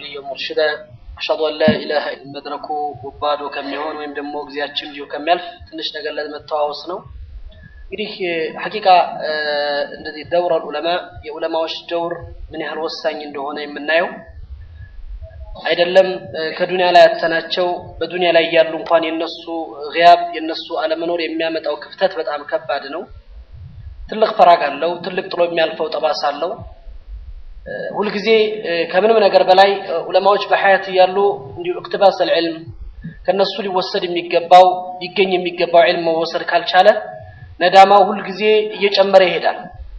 ወልየ ሙርሽደ አሽሀዱ አን ላ ኢላሀ መድረኩ ባዶ ከሚሆን ወይም ደግሞ ጊዜያችን እንዲሁ ከሚያልፍ ትንሽ ነገር ለመተዋወስ ነው። እንግዲህ ሐቂቃ እንደዚህ ደውር ዑለማ የዑለማዎች ደውር ምን ያህል ወሳኝ እንደሆነ የምናየው አይደለም ከዱንያ ላይ ያተናቸው በዱንያ ላይ ያሉ እንኳን የነሱ ግያብ የነሱ አለመኖር የሚያመጣው ክፍተት በጣም ከባድ ነው። ትልቅ ፈራግ አለው። ትልቅ ጥሎ የሚያልፈው ጠባሳ አለው። ሁልጊዜ ከምንም ነገር በላይ ዑለማዎች በሐያት እያሉ እንዲሁ እቅትባስ አልዕልም ከነሱ ሊወሰድ የሚገባው ሊገኝ የሚገባው ዕልም መወሰድ ካልቻለ ነዳማው ሁልጊዜ እየጨመረ ይሄዳል።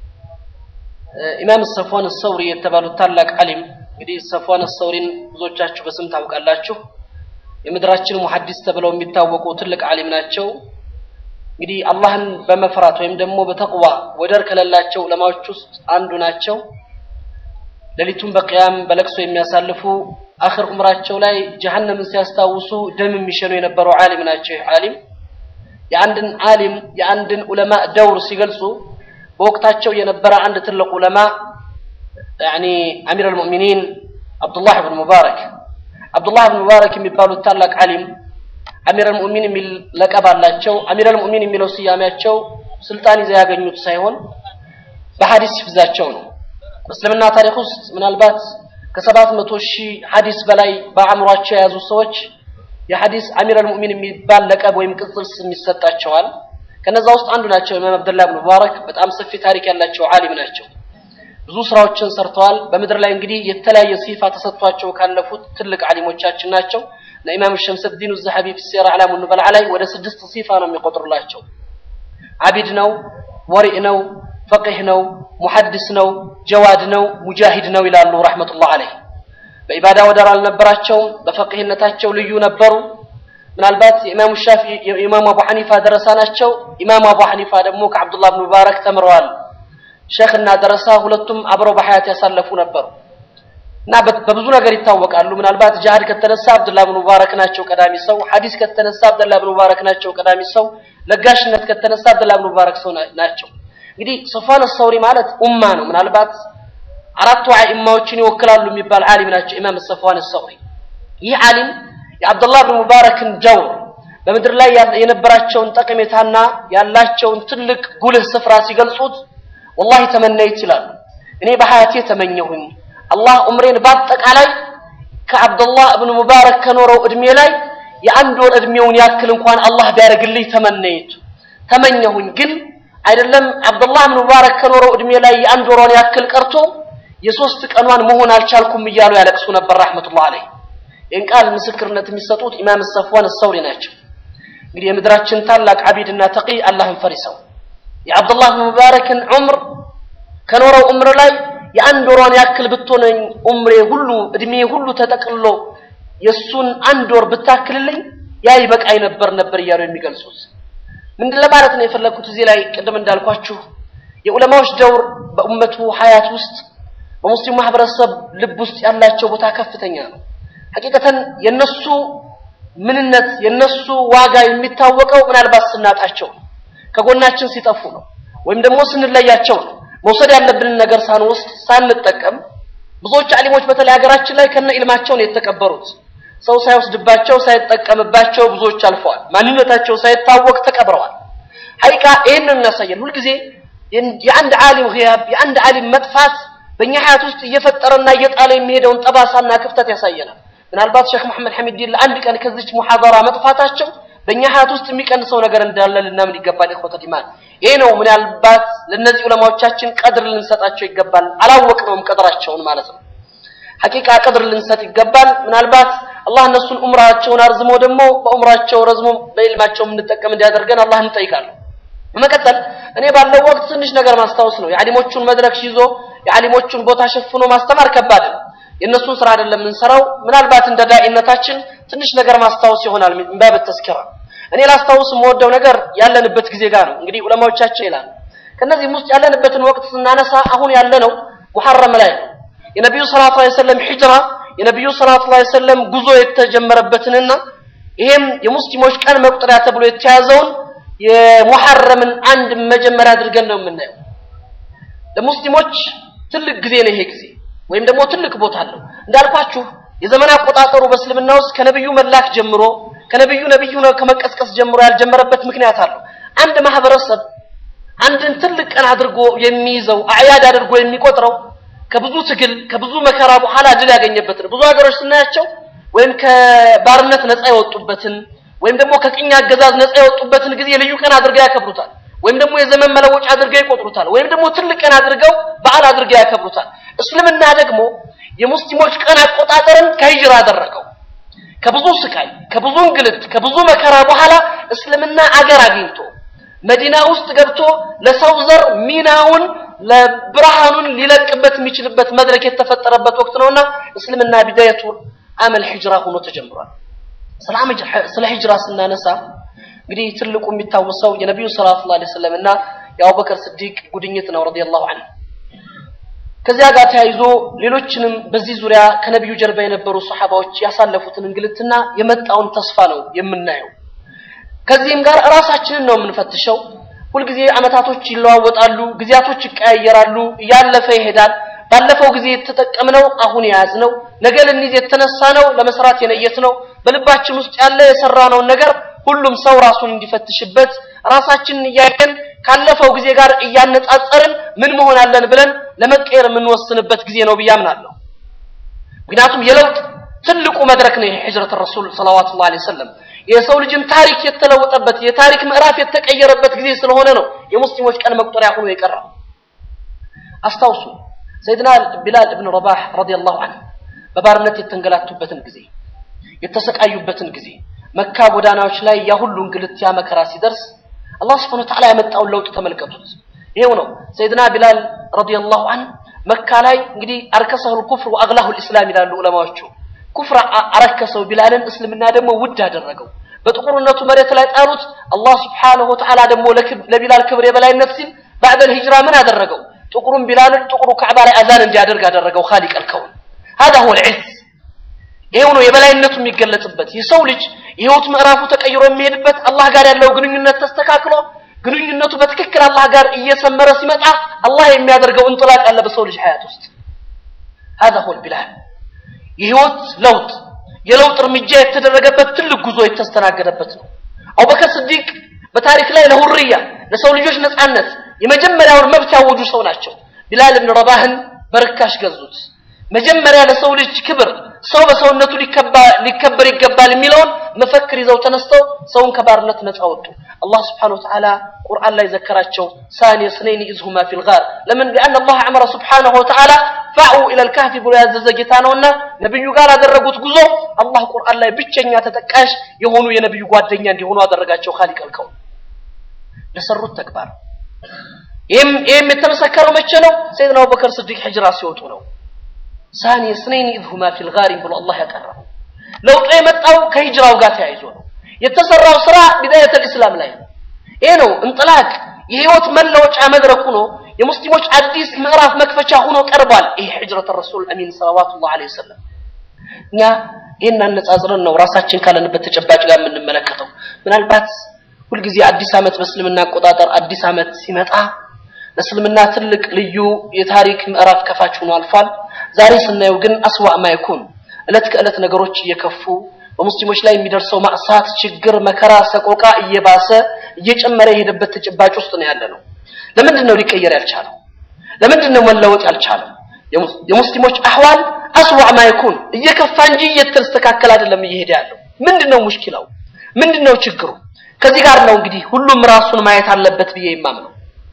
ኢማም ሰፍዋን ሰውሪ የተባሉት ታላቅ ዓሊም እንግዲህ ሰፍዋን ሰውሪን ብዙዎቻችሁ በስም ታውቃላችሁ። የምድራችን ሙሐዲስ ተብለው የሚታወቁ ትልቅ ዓሊም ናቸው። እንግዲህ አላህን በመፍራት ወይም ደግሞ በተቅዋ ወደር ከሌላቸው ዑለማዎች ውስጥ አንዱ ናቸው። ሌሊቱን በቅያም በለቅሶ የሚያሳልፉ አኽር ዑምራቸው ላይ ጀሀነምን ሲያስታውሱ ደም የሚሸኑ የነበሩ ዓሊም ናቸው። ይህ ዓሊም የአንድን ዓሊም የአንድን ዑለማ ደውር ሲገልጹ በወቅታቸው የነበረ አንድ ትልቅ ዑለማ ያኒ አሚር አልሙእሚኒን አብዱላህ ብን ሙባረክ አብዱላህ ብን ሙባረክ የሚባሉት ታላቅ ዓሊም አሚር አልሙእሚን የሚል ለቀብ አላቸው። አሚር አልሙእሚን የሚለው ስያሜያቸው ስልጣን ይዘው ያገኙት ሳይሆን በሐዲስ ሂፍዛቸው ነው። በእስልምና ታሪክ ውስጥ ምናልባት ከሰባት መቶ ሺህ ሐዲስ በላይ በአእምሯቸው የያዙ ሰዎች የሐዲስ አሚር አልሙእሚን የሚባል ለቀብ ወይም ቅጽል ስም ይሰጣቸዋል። ከነዛ ውስጥ አንዱ ናቸው ኢማም አብዱላህ ብን ሙባረክ። በጣም ሰፊ ታሪክ ያላቸው ዓሊም ናቸው። ብዙ ስራዎችን ሰርተዋል። በምድር ላይ እንግዲህ የተለያየ ሲፋ ተሰጥቷቸው ካለፉት ትልቅ ዓሊሞቻችን ናቸው። ለኢማም ሸምሰዲን ዘሐቢ ፊ ሲራ አዕላሙ ኑበልዓ ላይ ወደ ስድስት ሲፋ ነው የሚቆጥሩላቸው። አቢድ ነው፣ ወሪእ ነው፣ ፈቂህ ነው፣ ሙሐድስ ነው፣ ጀዋድ ነው፣ ሙጃሂድ ነው ይላሉ ረሕመቱላህ አለይህ። በኢባዳ ወደር አልነበራቸውም። በፈቂህነታቸው ልዩ ነበሩ። ምናልባት የኢማሙ ሻፊ የኢማሙ አቡ ሐኒፋ ደረሳ ናቸው። ኢማሙ አቡ ሐኒፋ ደግሞ ከዓብዱላህ ብን ሙባረክ ተምረዋል። ሼክ እና ደረሳ ሁለቱም አብረው በሐያት ያሳለፉ ነበሩ እና በብዙ ነገር ይታወቃሉ። ምናልባት ጅሃድ ከተነሳ አብዱላህ ብን ሙባረክ ናቸው ቀዳሚ ሰው። ሐዲስ ከተነሳ አብዱላህ ብን ሙባረክ ናቸው ቀዳሚ ሰው። ለጋሽነት ከተነሳ አብዱላህ ብን ሙባረክ ሰው ናቸው። እንግዲህ ሶፋን ሰውሪ ማለት ኡማ ነው። ምናልባት አራቱ አኢማዎችን ይወክላሉ የሚባል ዓሊም ናቸው ኢማም ሰፍዋን ሰውሪ። ይህ ዓሊም የአብዱላህ ብን ሙባረክን ጀውር በምድር ላይ የነበራቸውን ጠቀሜታና ያላቸውን ትልቅ ጉልህ ስፍራ ሲገልጹት ወላሂ ተመነይት ይላሉ። እኔ በሐያቴ ተመኘሁኝ አላህ ዑምሬን በአጠቃላይ ከአብዱላህ እብን ሙባረክ ከኖረው እድሜ ላይ የአንድ ወር እድሜውን ያክል እንኳን አላህ ቢያደርግልኝ ተመነይቱ ተመኘሁኝ። ግን አይደለም አብዱላህ እብን ሙባረክ ከኖረው እድሜ ላይ የአንድ ወሯን ያክል ቀርቶ የሶስት ቀኗን መሆን አልቻልኩም እያሉ ያለቅሱ ነበር ረሕመቱላህ አለይህ። ይህን ቃል ምስክርነት የሚሰጡት ኢማም ሰፍዋን ሰውሪ ናቸው። እንግዲህ የምድራችን ታላቅ አቢድና ተቂ አላህን ፈሪሰው የአብዱላህ ብን ሙባረክን ዑምር ከኖረው ዑምር ላይ የአንድ ወሯን ያክል ብትሆነኝ ዑምሬ ሁሉ እድሜ ሁሉ ተጠቅልሎ የእሱን አንድ ወር ብታክልልኝ ያ ይበቃኝ ነበር ነበር እያሉ የሚገልጹት ምንድን ለማለት ነው የፈለግኩት እዚህ ላይ ቅድም እንዳልኳችሁ የዑለማዎች ደውር በኡመቱ ሀያት ውስጥ በሙስሊም ማህበረሰብ ልብ ውስጥ ያላቸው ቦታ ከፍተኛ ነው። ሐቂቀተን የነሱ ምንነት የነሱ ዋጋ የሚታወቀው ምናልባት ስናጣቸው ነው። ከጎናችን ሲጠፉ ነው፣ ወይም ደግሞ ስንለያቸው ነው። መውሰድ ያለብንን ነገር ሳንወስድ ሳንጠቀም ብዙዎች አሊሞች በተለይ ሀገራችን ላይ ከነ ኢልማቸው ነው የተቀበሩት። ሰው ሳይወስድባቸው ሳይጠቀምባቸው ብዙዎች አልፈዋል። ማንነታቸው ሳይታወቅ ተቀብረዋል። ሐቂቃ ይህን ነው የሚያሳየን። ሁልጊዜ የአንድ ዓሊም ግያብ የአንድ ዓሊም መጥፋት በእኛ ሀያት ውስጥ እየፈጠረና እየጣለ የሚሄደውን ጠባሳና ክፍተት ያሳየናል። ምናልባት ሼክ መሐመድ ሐሚድዲን ለአንድ ቀን ከዚች ሙሐደራ መጥፋታቸው በእኛ ሀያት ውስጥ የሚቀንሰው ነገር እንዳለ ልናምን ይገባል። ኢኽወተል ኢማን ይሄ ነው ምናልባት ለእነዚህ ዑለማዎቻችን ቀድር ልንሰጣቸው ይገባል። አላወቅነውም ቀድራቸውን ማለት ነው። ሐቂቃ ቀድር ልንሰጥ ይገባል። ምናልባት አላህ እነሱን ዑምራቸውን አርዝሞ ደግሞ በዑምራቸው ረዝሞ በኢልማቸው የምንጠቀም እንዲያደርገን አላህ እንጠይቃለን። በመቀጠል እኔ ባለው ወቅት ትንሽ ነገር ማስታወስ ነው። የዓሊሞቹን መድረክ ይዞ የዓሊሞቹን ቦታ ሸፍኖ ማስተማር ከባድ ነው። የእነሱን ስራ አይደለም የምንሰራው። ምናልባት እንደ ዳኢነታችን ትንሽ ነገር ማስታወስ ይሆናል ባብ ተስኪራ። እኔ ላስታውስ የምወደው ነገር ያለንበት ጊዜ ጋር ነው። እንግዲህ ዑለማዎቻችን ይላሉ። ከነዚህም ውስጥ ያለንበትን ወቅት ስናነሳ አሁን ያለነው ሙሐረም ላይ ነው። የነቢዩ ሰለላሁ ዐለይሂ ወሰለም ሂጅራ የነቢዩ ሰለላሁ ዐለይሂ ወሰለም ጉዞ የተጀመረበትንና ይሄም የሙስሊሞች ቀን መቁጠሪያ ተብሎ የተያዘውን የሙሐረምን አንድ መጀመሪያ አድርገን ነው የምናየው። ለሙስሊሞች ትልቅ ጊዜ ነው ይሄ ጊዜ ወይም ደግሞ ትልቅ ቦታ አለው። እንዳልኳችሁ የዘመን አቆጣጠሩ በእስልምና ውስጥ ከነብዩ መላክ ጀምሮ ከነብዩ ነብዩ ነው ከመቀስቀስ ጀምሮ ያልጀመረበት ምክንያት አለው። አንድ ማህበረሰብ አንድን ትልቅ ቀን አድርጎ የሚይዘው አዕያድ አድርጎ የሚቆጥረው ከብዙ ትግል ከብዙ መከራ በኋላ ድል ያገኘበትን ብዙ ሀገሮች ስናያቸው ወይም ከባርነት ነፃ የወጡበትን ወይም ደግሞ ከቅኝ አገዛዝ ነፃ የወጡበትን ጊዜ ልዩ ቀን አድርገው ያከብሩታል። ወይም ደግሞ የዘመን መለወጫ አድርገው ይቆጥሩታል። ወይም ደግሞ ትልቅ ቀን አድርገው በዓል አድርገው ያከብሩታል። እስልምና ደግሞ የሙስሊሞች ቀን አቆጣጠርን ከሂጅራ አደረገው። ከብዙ ስቃይ፣ ከብዙ እንግልት፣ ከብዙ መከራ በኋላ እስልምና አገር አግኝቶ መዲና ውስጥ ገብቶ ለሰው ዘር ሚናውን ለብርሃኑን ሊለቅበት የሚችልበት መድረክ የተፈጠረበት ወቅት ነውና እስልምና ቢዳየቱ አመል ሂጅራ ሆኖ ተጀምሯል። ስለ ሂጅራ ስናነሳ እንግዲህ ትልቁ የሚታወሰው የነቢዩ ሰለላሁ ዐለይሂ ወሰለም እና የአቡበከር ስዲቅ ጉድኝት ነው ረዲየላሁ ዐንሁ። ከዚያ ጋር ተያይዞ ሌሎችንም በዚህ ዙሪያ ከነቢዩ ጀርባ የነበሩ ሰሓባዎች ያሳለፉትን እንግልትና የመጣውን ተስፋ ነው የምናየው። ከዚህም ጋር ራሳችንን ነው የምንፈትሸው። ሁልጊዜ አመታቶች ይለዋወጣሉ፣ ጊዜያቶች ይቀያየራሉ፣ እያለፈ ይሄዳል። ባለፈው ጊዜ የተጠቀምነው አሁን የያዝነው ነገ ልንይዝ የተነሳ ነው ለመስራት የነየት ነው በልባችን ውስጥ ያለ የሰራነውን ነገር ሁሉም ሰው ራሱን እንዲፈትሽበት ራሳችንን እያየን ካለፈው ጊዜ ጋር እያነጻጸርን ምን መሆን አለን ብለን ለመቀየር የምንወስንበት ጊዜ ነው ብዬ አምናለሁ። ምክንያቱም የለውጥ ትልቁ መድረክ ነው የሂጅረት ረሱል ሰለዋቱላሂ ዐለይሂ ወሰለም የሰው ልጅን ታሪክ የተለወጠበት የታሪክ ምዕራፍ የተቀየረበት ጊዜ ስለሆነ ነው የሙስሊሞች ቀን መቁጠሪያ ሆኖ የቀረው። አስታውሱ ሰይድና ቢላል እብን ረባህ ረዲየላሁ ዐንሁ በባርነት የተንገላቱበትን ጊዜ የተሰቃዩበትን ጊዜ መካ ጎዳናዎች ላይ ያ ሁሉ እንግልት ያ መከራ ሲደርስ አላህ ስብሐነሁ ወተዓላ ያመጣውን ለውጥ ተመልከቱት። ይሄው ነው ሰይድና ቢላል ረዲየላሁ ዐንሁ መካ ላይ እንግዲህ አርከሰሁል ኩፍር ወአግላሁ ልእስላም ይላሉ ዑለማዎቹ። ኩፍር አረከሰው ቢላልን፣ እስልምና ደግሞ ውድ አደረገው። በጥቁርነቱ መሬት ላይ ጣሉት። አላህ ስብሐነሁ ወተዓላ ደግሞ ለቢላል ክብር የበላይነት ሲል ባዕደል ሂጅራ ምን አደረገው? ጥቁሩን ቢላልን ጥቁሩ ካዕባ ላይ አዛን እንዲያደርግ አደረገው። ኻሊቅ አልከውን هذا هو العز ይሄው ነው የበላይነቱ የሚገለጽበት። የሰው ልጅ የህይወት ምዕራፉ ተቀይሮ የሚሄድበት አላህ ጋር ያለው ግንኙነት ተስተካክሎ ግንኙነቱ በትክክል አላህ ጋር እየሰመረ ሲመጣ አላህ የሚያደርገው እንጥላቅ ያለ በሰው ልጅ ሀያት ውስጥ هذا هو البلاد የህይወት ለውጥ የለውጥ እርምጃ የተደረገበት ትልቅ ጉዞ የተስተናገደበት ነው። አቡበከር ስዲቅ በታሪክ ላይ ለሁርያ ለሰው ልጆች ነፃነት የመጀመሪያውን መብት ያወጁ ሰው ናቸው። ቢላል ብን ረባህን በርካሽ ገዙት። መጀመሪያ ለሰው ልጅ ክብር ሰው በሰውነቱ ሊከበር ይገባል የሚለውን መፈክር ይዘው ተነስተው ሰውን ከባርነት ነፃ ወጡ። አላህ ስብሓነሁ ወተዓላ ቁርአን ላይ ዘከራቸው። ሳኒ ስነይን ኢዝ ሁማ ፊል ጋር ለምን ሊአን አላህ አመረ ስብሓነሁ ወተዓላ ፋዑ ኢለል ካህፊ ብሎ ያዘዘ ጌታ ነውና ነብዩ ጋር ያደረጉት ጉዞ አላህ ቁርአን ላይ ብቸኛ ተጠቃሽ የሆኑ የነብዩ ጓደኛ እንዲሆኑ አደረጋቸው። ኻሊቅ አልከው ለሰሩት ተግባር ይህም የተመሰከረው መቼ ነው? ሰይድና አቡበከር ስዲቅ ሂጅራ ሲወጡ ነው። ሳኒ ስነይን ኢዝ ሁማ ፊል ጋሪም ብሎ አላህ ያቀረበው ለውጡ የመጣው ከሂጅራው ጋር ተያይዞ ነው። የተሰራው ስራ ቢዳየተል ኢስላም ላይ ነው። ይሄ ነው እንጥላቅ የህይወት መለወጫ መድረክ ሆኖ የሙስሊሞች አዲስ ምዕራፍ መክፈቻ ሆኖ ቀርቧል። ይሄ ሂጅረት ረሱል አሚን ሰለዋቱላሂ ዐለይሂ ወሰለም። እኛ ይህን አነጻጽረን ነው ራሳችን ካለንበት ተጨባጭ ጋር የምንመለከተው። ምናልባት ሁልጊዜ አዲስ ዓመት በእስልምና አቆጣጠር አዲስ ዓመት ሲመጣ ለእስልምና ትልቅ ልዩ የታሪክ ምዕራፍ ከፋች ሆኖ አልፏል። ዛሬ ስናየው ግን አስዋዕ ማይኩን እለት ከእለት ነገሮች እየከፉ በሙስሊሞች ላይ የሚደርሰው ማዕሳት፣ ችግር፣ መከራ፣ ሰቆቃ እየባሰ እየጨመረ የሄደበት ተጨባጭ ውስጥ ነው ያለ ነው። ለምንድን ነው ሊቀየር ያልቻለው? ለምንድን ነው መለወጥ ያልቻለው? የሙስሊሞች አህዋል አስዋዕ ማይኩን እየከፋ እንጂ እየተስተካከለ አይደለም እየሄደ ያለው። ምንድን ነው ሙሽኪላው? ምንድን ነው ችግሩ? ከዚህ ጋር ነው እንግዲህ ሁሉም ራሱን ማየት አለበት ብዬ የማምነው።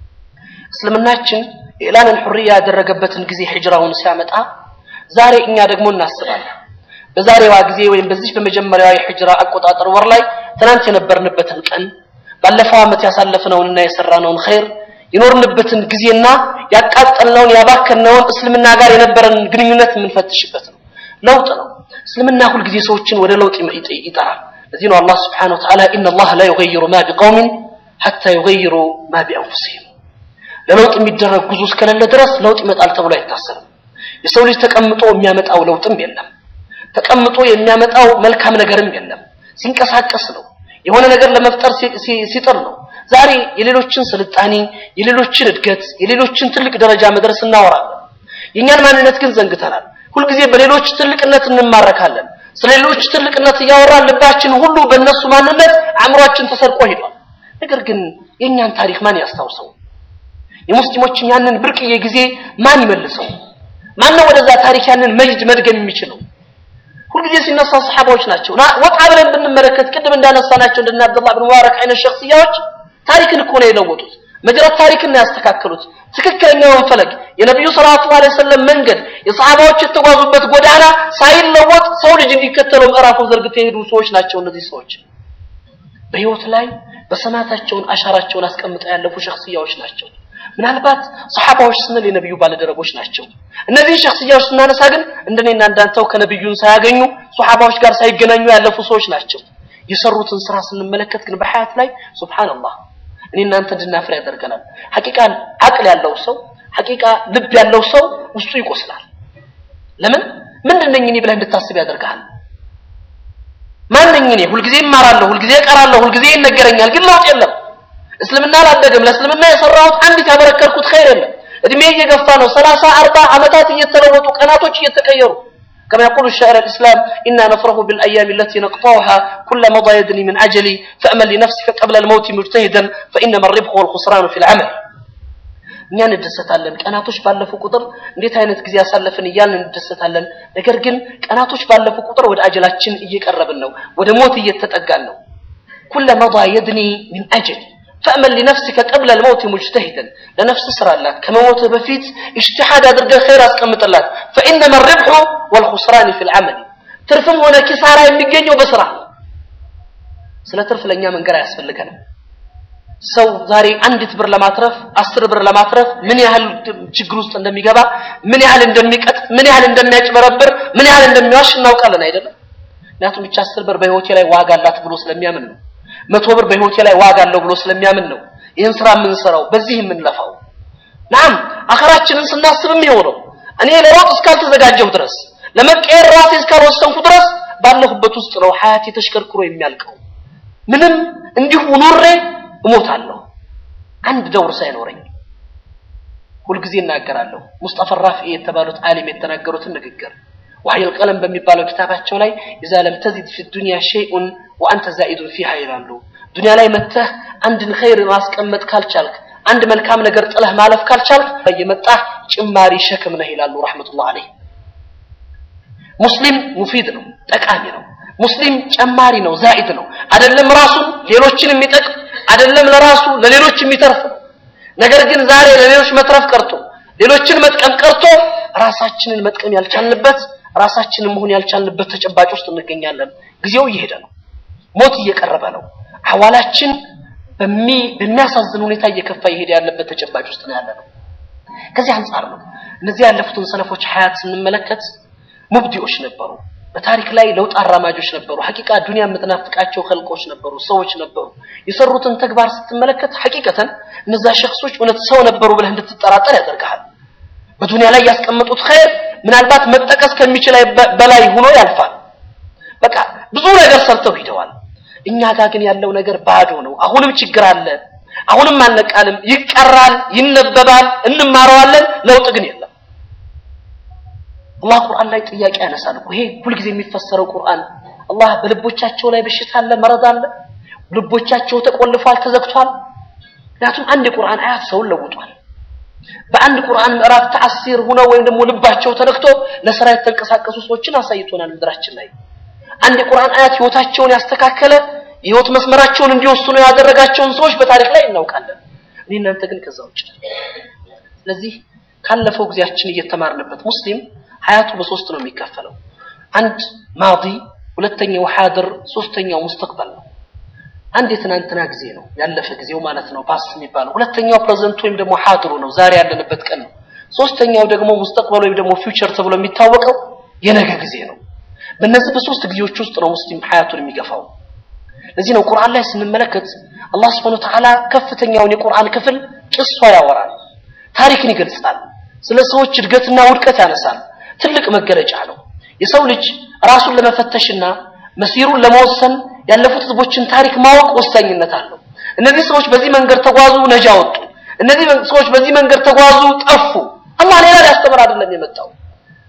እስልምናችን የኢላንን ሑርያ ያደረገበትን ጊዜ ሂጅራውን ሲያመጣ ዛሬ እኛ ደግሞ እናስባለን። በዛሬዋ ጊዜ ወይም በዚህ በመጀመሪያዋ የሂጅራ አቆጣጠር ወር ላይ ትናንት የነበርንበትን ቀን ባለፈው ዓመት ያሳለፍነውንና የሰራነውን ኸይር የኖርንበትን ጊዜና ያቃጠልነውን ያባከነውን እስልምና ጋር የነበረን ግንኙነት የምንፈትሽበት ነው። ለውጥ ነው። እስልምና ሁልጊዜ ሰዎችን ወደ ለውጥ ይጠራል። ለዚህ ነው አላህ ስብሓነሁ ወተዓላ ኢነላህ ላ ዩገይሩ ማ ቢቀውሚን ሐታ ዩገይሩ ማ ቢአንፉሲሂም ለለውጥ የሚደረግ ጉዞ እስከሌለ ድረስ ለውጥ ይመጣል ተብሎ አይታሰብም። የሰው ልጅ ተቀምጦ የሚያመጣው ለውጥም የለም። ተቀምጦ የሚያመጣው መልካም ነገርም የለም። ሲንቀሳቀስ ነው። የሆነ ነገር ለመፍጠር ሲጥር ነው። ዛሬ የሌሎችን ስልጣኔ፣ የሌሎችን እድገት፣ የሌሎችን ትልቅ ደረጃ መድረስ እናወራለን። የእኛን ማንነት ግን ዘንግተናል። ሁልጊዜ በሌሎች ትልቅነት እንማረካለን። ስለ ሌሎች ትልቅነት እያወራን ልባችን ሁሉ በእነሱ ማንነት አእምሯችን ተሰርቆ ሄዷል። ነገር ግን የእኛን ታሪክ ማን ያስታውሰው? የሙስሊሞችን ያንን ብርቅዬ ጊዜ ማን ይመልሰው? ማን ነው ወደዛ ታሪክ ያንን መጅድ መድገም የሚችለው? ሁልጊዜ ሲነሳ ሰሓባዎች ናቸው። ወጣ ብለን ብንመለከት ቅድም እንዳነሳናቸው እንደነ አብዱላህ ብን ሙባረክ አይነት ሸክስያዎች ታሪክን እኮ ነው የለወጡት። መጅረት ታሪክን ነው ያስተካከሉት። ትክክለኛውን ፈለግ የነቢዩ ሰለላሁ ዐለይሂ ወሰለም መንገድ የሰሃባዎች የተጓዙበት ጎዳና ሳይለወጥ ሰው ልጅ እንዲከተለው ምዕራፉን ዘርግተው የሄዱ ሰዎች ናቸው። እነዚህ ሰዎች በህይወት ላይ በሰማታቸውን አሻራቸውን አስቀምጠው ያለፉ ሸክስያዎች ናቸው። ምናልባት ሰሃባዎች ስንል የነቢዩ ባለደረቦች ናቸው። እነዚህን ሸክስያዎች ስናነሳ ግን እንደኔና እንዳንተው ከነቢዩን ሳያገኙ ሰሃባዎች ጋር ሳይገናኙ ያለፉ ሰዎች ናቸው። የሰሩትን ስራ ስንመለከት ግን በሐያት ላይ ሱብሃንአላህ እኔ እናንተ እንድናፍር ያደርገናል። ሐቂቃ አቅል ያለው ሰው ሐቂቃ ልብ ያለው ሰው ውስጡ ይቆስላል። ለምን ምንድን ነኝ እኔ ብለህ እንድታስብ ያደርግሃል። ማን ነኝ እኔ? ሁልጊዜ እማራለሁ፣ ሁልጊዜ እቀራለሁ፣ ሁልጊዜ ይነገረኛል፣ ግን ለውጥ የለም። እስልምና አላደገም። ለእስልምና የሰራሁት አንዲት ያበረከርኩት ኸይር የለም። እድሜ እየገፋ ነው። ሰላሳ አርባ ዓመታት እየተለወጡ ቀናቶች እየተቀየሩ كما يقول الشاعر الإسلام إنا نفرح بالأيام التي نقطعها كل مضى يدني من أجلي فأمل لنفسك قبل الموت مجتهدا فإنما الربح والخسران في العمل እኛ እንደሰታለን ቀናቶች ባለፉ ቁጥር እንዴት አይነት ጊዜ ያሳለፍን እያልን እንደሰታለን ነገር ግን ቀናቶች ባለፉ ቁጥር ወደ አጀላችን እየቀረብን ነው ወደ ሞት እየተጠጋን ነው ኩለ መضى يدني من أجل فأمل لنفسك قبل الموت مجتهدا لنفس سرالات كما موت بفيت اجتهاد أدرق خير أسقمت الله فإنما الربح والخسران في العمل ترفم هنا كسارة يمجيني وبسرع ስለ ትርፍ ለእኛ መንገር አያስፈልገንም ሰው ዛሬ አንዲት ብር ለማትረፍ አስር ብር ለማትረፍ ምን ያህል ችግር ውስጥ እንደሚገባ ምን ያህል እንደሚቀጥ ምን ያህል እንደሚያጭበረብር ምን ያህል እንደሚዋሽ እናውቃለን አይደለም ምክንያቱም ብቻ አስር ብር በህይወቴ ላይ ዋጋ አላት ብሎ ስለሚያምን ነው መቶ ብር በህይወቴ ላይ ዋጋ አለው ብሎ ስለሚያምን ነው ይህን ስራ የምንሰራው በዚህ የምንለፋው ናም አኸራችንን ስናስብም ይኸው ነው እኔ ለሮጥ እስካልተዘጋጀሁ ድረስ ለመቀየር ራሴ እስካልወሰንኩ ድረስ ባለሁበት ውስጥ ነው ሀያቴ ተሽከርክሮ የሚያልቀው ምንም እንዲሁ ኑሬ እሞታለሁ አንድ ደውር ሳይኖረኝ ሁልጊዜ እናገራለሁ ሙስጠፋ ራፊ የተባሉት ዓሊም የተናገሩትን ንግግር ወህይ القلم በሚባለው ኪታባቸው ላይ اذا لم تزد في الدنيا شيء وانت زائد فيها ይላሉ ዱንያ ላይ መተህ አንድን ኸይር ማስቀመጥ ካልቻልክ አንድ መልካም ነገር ጥለህ ማለፍ ካልቻልክ እየመጣህ ጭማሪ ሸክም ነህ ይላሉ ረህመቱላህ አለይህ ሙስሊም ሙፊድ ነው ጠቃሚ ነው ሙስሊም ጨማሪ ነው ዛኢድ ነው አይደለም ራሱን ሌሎችን የሚጠቅም አይደለም ለራሱ ለሌሎች የሚተርፍ ነው ነገር ግን ዛሬ ለሌሎች መትረፍ ቀርቶ ሌሎችን መጥቀም ቀርቶ ራሳችንን መጥቀም ያልቻልንበት ራሳችንን መሆን ያልቻልንበት ተጨባጭ ውስጥ እንገኛለን ጊዜው እየሄደ ነው ሞት እየቀረበ ነው አዋላችን በሚያሳዝን ሁኔታ እየከፋ እየሄደ ያለበት ተጨባጭ ውስጥ ነው ያለ ነው ከዚህ አንጻር ነው እነዚህ ያለፉትን ሰለፎች ሀያት ስንመለከት ሙብዲዎች ነበሩ በታሪክ ላይ ለውጥ አራማጆች ነበሩ ሐቂቃ ዱንያ የምትናፍቃቸው ኸልቆች ነበሩ ሰዎች ነበሩ የሰሩትን ተግባር ስትመለከት ሐቂቀተን እነዛ ሸክሶች እውነት ሰው ነበሩ ብለህ እንድትጠራጠር ያደርግሃል በዱንያ ላይ ያስቀመጡት ኸይር ምናልባት መጠቀስ ከሚችል በላይ ሆኖ ያልፋል በቃ ብዙ ነገር ሰርተው ሂደዋል እኛ ጋር ግን ያለው ነገር ባዶ ነው አሁንም ችግር አለ አሁንም አልነቃልም ይቀራል ይነበባል እንማረዋለን ለውጥ ግን የለም አላህ ቁርአን ላይ ጥያቄ ያነሳል እኮ ይሄ ሁልጊዜ የሚፈሰረው ቁርአን አላህ በልቦቻቸው ላይ በሽታ አለ መረዝ አለ ልቦቻቸው ተቆልፏል ተዘግቷል ምክንያቱም አንድ የቁርአን አያት ሰውን ለውጧል በአንድ ቁርአን ምዕራፍ ተአሲር ሆነው ወይም ደግሞ ልባቸው ተነክቶ ለስራ የተንቀሳቀሱ ሰዎችን አሳይቶናል ምድራችን ላይ አንድ የቁርአን አያት ህይወታቸውን ያስተካከለ የህይወት መስመራቸውን እንዲወስኑ ያደረጋቸውን ሰዎች በታሪክ ላይ እናውቃለን እኔ እናንተ ግን ከዛ ውጭ ስለዚህ ካለፈው ጊዜያችን እየተማርንበት ሙስሊም ሀያቱ በሶስት ነው የሚከፈለው አንድ ማዲ ሁለተኛው ሐድር ሶስተኛው ሙስተቅበል ነው አንድ የትናንትና ጊዜ ነው ያለፈ ጊዜው ማለት ነው ፓስ የሚባለው ሁለተኛው ፕሬዘንት ወይም ደግሞ ሐድሩ ነው ዛሬ ያለንበት ቀን ነው ሶስተኛው ደግሞ ሙስተቅበል ወይም ደግሞ ፊውቸር ተብሎ የሚታወቀው የነገ ጊዜ ነው በእነዚህ በሶስት ጊዜዎች ውስጥ ነው ሙስሊም ሐያቱን የሚገፋው ለዚህ ነው ቁርአን ላይ ስንመለከት አላህ Subhanahu Wa Ta'ala ከፍተኛውን የቁርአን ክፍል ጭሷ ያወራል ታሪክን ይገልጻል ስለ ሰዎች እድገትና ውድቀት ያነሳል ትልቅ መገለጫ ነው የሰው ልጅ ራሱን ለመፈተሽና መሲሩን ለመወሰን ያለፉት ህዝቦችን ታሪክ ማወቅ ወሳኝነት አለው እነዚህ ሰዎች በዚህ መንገድ ተጓዙ ነጃ ወጡ እነዚህ ሰዎች በዚህ መንገድ ተጓዙ ጠፉ አላህ ሌላ ሊያስተምር አይደለም የመጣው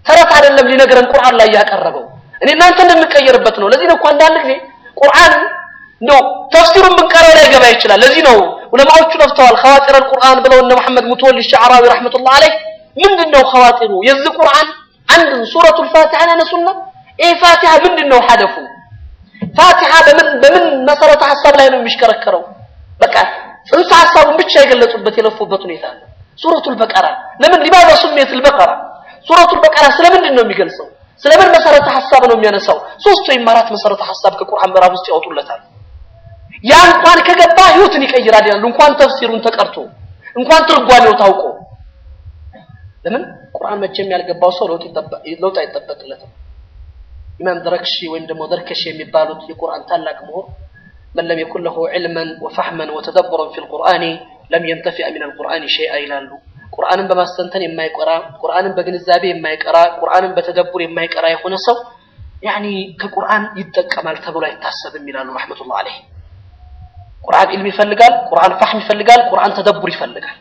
ተረት አይደለም ሊነግረን ቁርአን ላይ ያቀረበው እኔ እናንተ እንድንቀየርበት ነው ለዚህ ነው እኮ አንዳንድ ጊዜ ቁርአን ነው ተፍሲሩን ብንቀረው ላይ ገባ ይችላል ለዚህ ነው ዑለማዎቹ ለፍተዋል ኸዋጢር አልቁርአን ብለው እነ መሐመድ ሙተወሊ ሸዕራዊ ረሕመቱላህ አለይህ ምንድን ነው ኸዋጢሩ የዚህ ቁርአን አንድ ሱረቱል ፋቲሐን ያነሱና ይህ ፋቲሐ ምንድን ነው ሀደፉ ፋቲሐ በምን በምን መሰረተ ሀሳብ ላይ ነው የሚሽከረከረው በቃ ጽንሰ ሀሳቡን ብቻ የገለጹበት የለፉበት ሁኔታ አለ ሱረቱል በቀራ ለምን ሊማዛ ሱሜት ልበቀራ ሱረቱል በቀራ ስለምንድን ነው የሚገልጸው ስለምን መሰረተ ሀሳብ ነው የሚያነሳው ሶስት ወይም አራት መሰረተ ሀሳብ ከቁርአን ምዕራፍ ውስጥ ያወጡለታል ያ እንኳን ከገባ ህይወትን ይቀይራል ይላሉ እንኳን ተፍሲሩን ተቀርቶ እንኳን ትርጓሜው ታውቆ ለምን ቁርአን መቼም ያልገባው ሰው ለውጥ አይጠበቅለትም ኢማም ደረክሺ ወይም ደግሞ ደርከሽ የሚባሉት የቁርአን ታላቅ ምሁር من لم يكن له علما وفهما وتدبرا في القرآن لم ينتفع من القرآن شيئا ይላሉ ቁርአንን በማስተንተን የማይቀራ ቁርአንን በግንዛቤ የማይቀራ ቁርአንን በተደቡር የማይቀራ የሆነ ሰው ያኒ ከቁርአን ይጠቀማል ተብሎ አይታሰብም ይላሉ ረሕመቱላህ አለይህ ቁርአን ኢልም ይፈልጋል ቁርአን ፋህም ይፈልጋል ቁርአን ተደቡር ይፈልጋል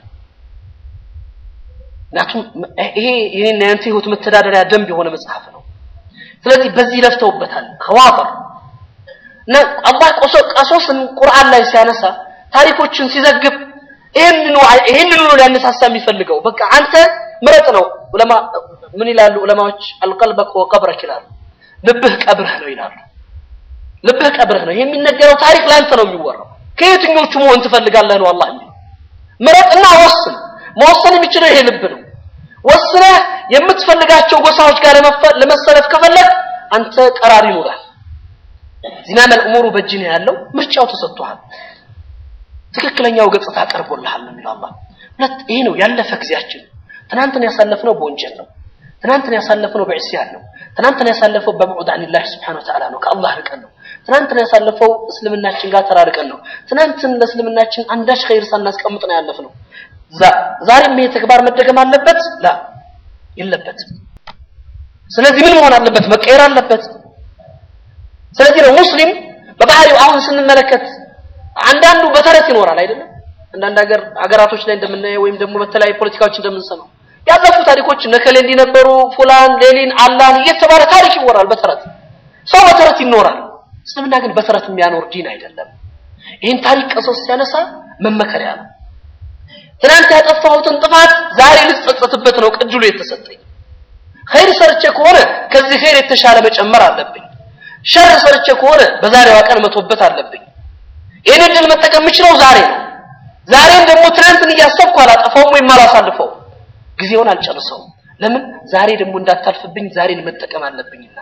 ምክንያቱም ይሄ ይሄን ያንተ ህይወት መተዳደሪያ ደንብ የሆነ መጽሐፍ ነው ስለዚህ በዚህ ለፍተውበታል ከዋፈር እና አላህ ቀሶስን ቁርአን ላይ ሲያነሳ ታሪኮችን ሲዘግብ ይህንኑ ይህንኑ ነው ሊያነሳሳ የሚፈልገው በቃ አንተ ምረጥ ነው ዑለማ ምን ይላሉ ዑለማዎች አልቀልበክ ወቀብረክ ይላሉ ልብህ ቀብርህ ነው ይላሉ ልብህ ቀብርህ ነው የሚነገረው ታሪክ ለአንተ ነው የሚወራው ከየትኞቹ መሆን ትፈልጋለህ ነው አላህ የሚለው ምረጥና ወስን መወሰን የሚችለው ይሄ ልብ ነው ወስነህ የምትፈልጋቸው ጎሳዎች ጋር ለመሰለፍ ከፈለግ አንተ ቀራር ይኖራል ዚማም አልእሙሩ በእጅ ነው ያለው ምርጫው ተሰጥቷል ትክክለኛው ገጽታ ቀርቦልሃል ነው የሚለው አላህ ሁለት ይሄ ነው ያለፈ ጊዜያችን ትናንትን ያሳለፍነው በወንጀል ነው ትናንትን ያሳለፍነው በዕስያን ነው ትናንትን ያሳለፈው በብዑድ አኒላህ ስብሓነሁ ወተዓላ ነው ከአላህ ርቀን ነው ትናንትን ያሳለፈው እስልምናችን ጋር ተራርቀን ነው ትናንትን ለእስልምናችን አንዳች ኸይር ሳናስቀምጥ ነው ያለፍነው ዛሬም ይሄ ተግባር መደገም አለበት ላ የለበትም ስለዚህ ምን መሆን አለበት መቀየር አለበት ስለዚህ ነው ሙስሊም በባህሪው አሁን ስንመለከት አንዳንዱ በተረት ይኖራል አይደለም አንዳንድ ሀገር ሀገራቶች ላይ እንደምናየው ወይም ደግሞ በተለያዩ ፖለቲካዎች እንደምንሰማው ያለፉ ታሪኮች ነከሌ እንዲነበሩ ፉላን ሌሊን አላህን እየተባለ ታሪክ ይወራል በተረት ሰው በተረት ይኖራል እስልምና ግን በተረት የሚያኖር ዲን አይደለም ይህን ታሪክ ቀሶስ ሲያነሳ መመከሪያ ነው ትናንት ያጠፋሁትን ጥፋት ዛሬ ልጸጸትበት ነው ቅድሉ የተሰጠኝ ኸይር ሰርቼ ከሆነ ከዚህ ኸይር የተሻለ መጨመር አለብኝ ሸር ሰርቼ ከሆነ በዛሬዋ ቀን መቶበት አለብኝ ይህን እድል መጠቀም የምችለው ዛሬ ነው ዛሬም ደግሞ ትናንትን እያሰብኩ አላጠፋውም ወይም አላሳልፈው ጊዜውን አልጨርሰውም ለምን ዛሬ ደግሞ እንዳታልፍብኝ ዛሬን መጠቀም አለብኝና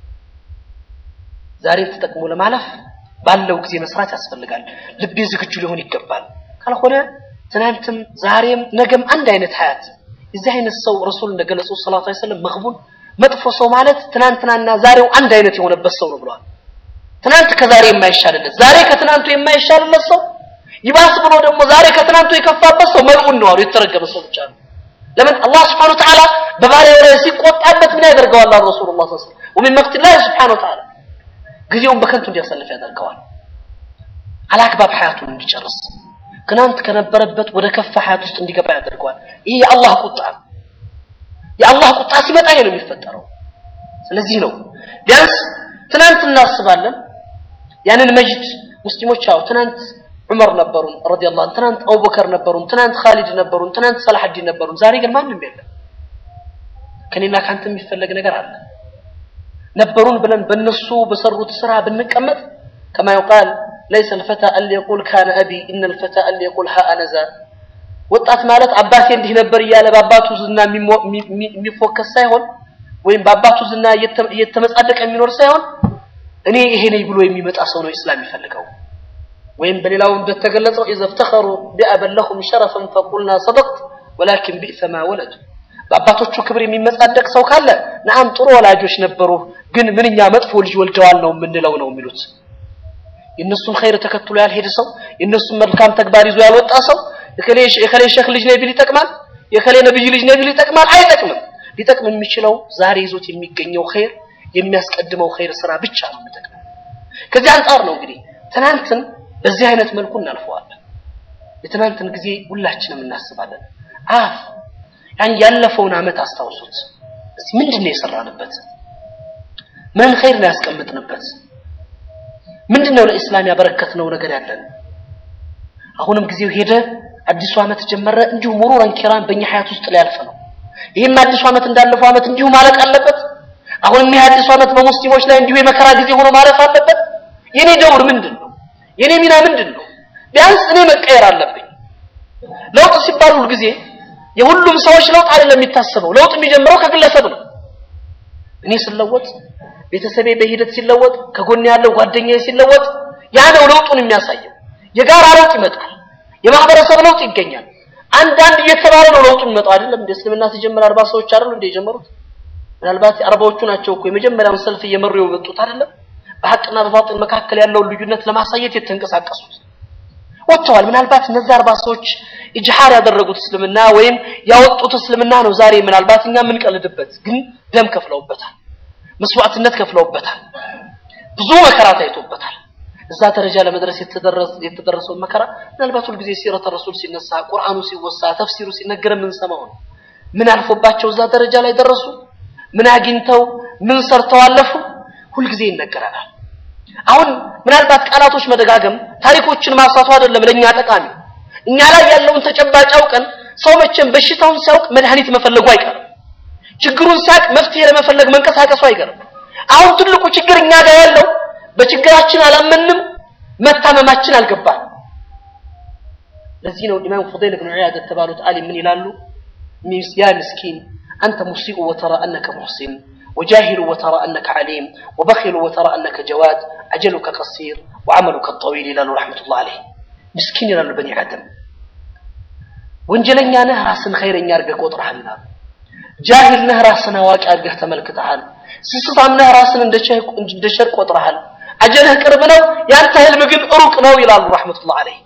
ዛሬን ተጠቅሞ ለማለፍ ባለው ጊዜ መስራት ያስፈልጋል ልቤ ዝግጁ ሊሆን ይገባል ካልሆነ ትናንትም ዛሬም ነገም አንድ አይነት ሀያት የዚህ አይነት ሰው ረሱል እንደገለጹ ሰለላሁ ዐለይሂ ወሰለም መግቡን መጥፎ ሰው ማለት ትናንትናና ዛሬው አንድ አይነት የሆነበት ሰው ነው ብለዋል ትናንት ከዛሬ የማይሻልለት ዛሬ ከትናንቱ የማይሻልለት ሰው ይባስ ብሎ ደግሞ ዛሬ ከትናንቱ የከፋበት ሰው መልዑን ነው አሉ የተረገመ ሰው ብቻ ነው ለምን አላህ ስብሓን ወተዓላ በባሪያው ላይ ሲቆጣበት ምን ያደርገዋል አሉ ረሱሉላህ ሰለላሁ ዐለይሂ ወሰለም ወሚን መቅቲላህ ስብሓን ወተዓላ ጊዜውን በከንቱ እንዲያሳልፍ ያደርገዋል አላግባብ ሀያቱን እንዲጨርስ ትናንት ከነበረበት ወደ ከፋ ሀያት ውስጥ እንዲገባ ያደርገዋል ይህ የአላህ ቁጣ ነው የአላህ ቁጣ ሲመጣ ይሄ ነው የሚፈጠረው ስለዚህ ነው ቢያንስ ትናንት እናስባለን ያንን መጅድ ሙስሊሞች አዎ ትናንት ዑመር ነበሩን ረዲየላሁ ዐንሁ ትናንት አቡበከር ነበሩን ትናንት ኻሊድ ነበሩን ትናንት ሰላሐዲን ነበሩን ዛሬ ግን ማንም የለም ከኔና ካንተ የሚፈለግ ነገር አለ ነበሩን ብለን በእነሱ በሰሩት ስራ ብንቀመጥ ከማ ይቃል ليس الفتى اللي يقول كان أبي إن الفتى اللي يقول ها أنا ذا ወጣት ማለት አባቴ እንዲህ ነበር እያለ በአባቱ ዝና የሚፎከስ ሳይሆን ወይም በአባቱ ዝና እየተመጻደቀ የሚኖር ሳይሆን እኔ ይሄ ነኝ ብሎ የሚመጣ ሰው ነው ኢስላም የሚፈልገው ወይም በሌላው እንደተገለጸው إذا افتخروا بأبا لهم شرفا فقلنا صدقت ولكن بئس ما ولد በአባቶቹ ክብር የሚመጻደቅ ሰው ካለ ነአም ጥሩ ወላጆች ነበሩ ግን ምንኛ መጥፎ ልጅ ወልደዋል ነው የምንለው ነው የሚሉት የእነሱን ኸይር ተከትሎ ያልሄደ ሰው የእነሱን መልካም ተግባር ይዞ ያልወጣ ሰው የከሌ ሼክ ልጅ ነኝ ቢል ይጠቅማል የከሌ ነብይ ልጅ ነኝ ቢል ይጠቅማል አይጠቅምም ሊጠቅም የሚችለው ዛሬ ይዞት የሚገኘው ኸይር የሚያስቀድመው ኸይር ስራ ብቻ ነው የሚጠቅመው ከዚህ አንጻር ነው እንግዲህ ትናንትን በዚህ አይነት መልኩ እናልፈዋለን የትናንትን ጊዜ ሁላችንም እናስባለን አፍ ያን ያለፈውን አመት አስታውሱት እስቲ ምንድን ነው የሰራንበት? ምን ኸይር ነው ያስቀምጥንበት? ምንድን ነው ለኢስላም ያበረከትነው ነገር ያለን? አሁንም ጊዜው ሄደ፣ አዲሱ ዓመት ጀመረ። እንዲሁ ሙሩረን ኪራም በእኛ ሀያት ውስጥ ሊያልፍ ነው። ይህም አዲሱ ዓመት እንዳለፈው ዓመት እንዲሁ ማለቅ አለበት። አሁንም ይህ አዲሱ ዓመት በሙስሊሞች ላይ እንዲሁ የመከራ ጊዜ ሆኖ ማለፍ አለበት። የኔ ደውር ምንድን ነው? የኔ ሚና ምንድን ነው? ቢያንስ እኔ መቀየር አለብኝ። ለውጥ ሲባል ሁል ጊዜ የሁሉም ሰዎች ለውጥ አይደለም የሚታሰበው። ለውጥ የሚጀምረው ከግለሰብ ነው። እኔ ስለወጥ፣ ቤተሰቤ በሂደት ሲለወጥ፣ ከጎን ያለው ጓደኛዬ ሲለወጥ፣ ያ ነው ለውጡን የሚያሳየው። የጋራ ለውጥ ይመጣል። የማህበረሰብ ለውጥ ይገኛል። አንዳንድ እየተባለ ነው ለውጡ የሚመጣው አይደለም። እንደ እስልምና ሲጀምር አርባ ሰዎች አይደሉ እንደ የጀመሩት? ምናልባት አርባዎቹ ናቸው እኮ የመጀመሪያውን ሰልፍ እየመሩ የወጡት አይደለም? በሐቅና በባጥል መካከል ያለውን ልዩነት ለማሳየት የተንቀሳቀሱት ወጥተዋል። ምናልባት እነዚህ አርባ ሰዎች ኢጅሃር ያደረጉት እስልምና ወይም ያወጡት እስልምና ነው ዛሬ ምናልባት እኛ የምንቀልድበት፣ ግን ደም ከፍለውበታል፣ መስዋዕትነት ከፍለውበታል፣ ብዙ መከራ ታይቶበታል። እዛ ደረጃ ለመድረስ የተደረሰውን መከራ ምናልባት ሁልጊዜ ሲረተ ረሱል ሲነሳ፣ ቁርአኑ ሲወሳ፣ ተፍሲሩ ሲነገር የምንሰማው ነው። ምን አልፎባቸው እዛ ደረጃ ላይ ደረሱ? ምን አግኝተው ምን ሰርተው አለፉ? ሁልጊዜ ይነገረናል። አሁን ምናልባት ቃላቶች መደጋገም ታሪኮችን ማንሳቱ አይደለም ለኛ ጠቃሚ። እኛ ላይ ያለውን ተጨባጭ አውቀን ሰው መቼም በሽታውን ሲያውቅ መድኃኒት መፈለጉ አይቀርም። ችግሩን ሲያውቅ መፍትሄ ለመፈለግ መንቀሳቀሱ አይቀርም። አሁን ትልቁ ችግር እኛ ጋር ያለው በችግራችን አላመንም፣ መታመማችን አልገባን። ለዚህ ነው ኢማም ፉደይል ብን ዒያድ የተባሉት አሊም ምን ይላሉ? ያ ምስኪን አንተ ሙሲኡ ወተራ አነከ ሙሕሲን وجاهل وترى أنك عليم وبخل وترى أنك جواد أجلك قصير وعملك الطويل إلى رحمة الله عليه مسكين إلى بني آدم ወንጀለኛ ነህ ራስን ኸይረኛ አድርገህ ቆጥረሃል ይላሉ። ጃሂል ነህ ራስን አዋቂ አድርገህ ተመልክተሃል። ስስታም ነህ ራስን እንደ ሸር ቆጥረሃል። አጀልህ ቅርብ ነው፣ ያንተ ህልም ግን ሩቅ ነው ይላሉ ረሕመቱላህ አለይህ።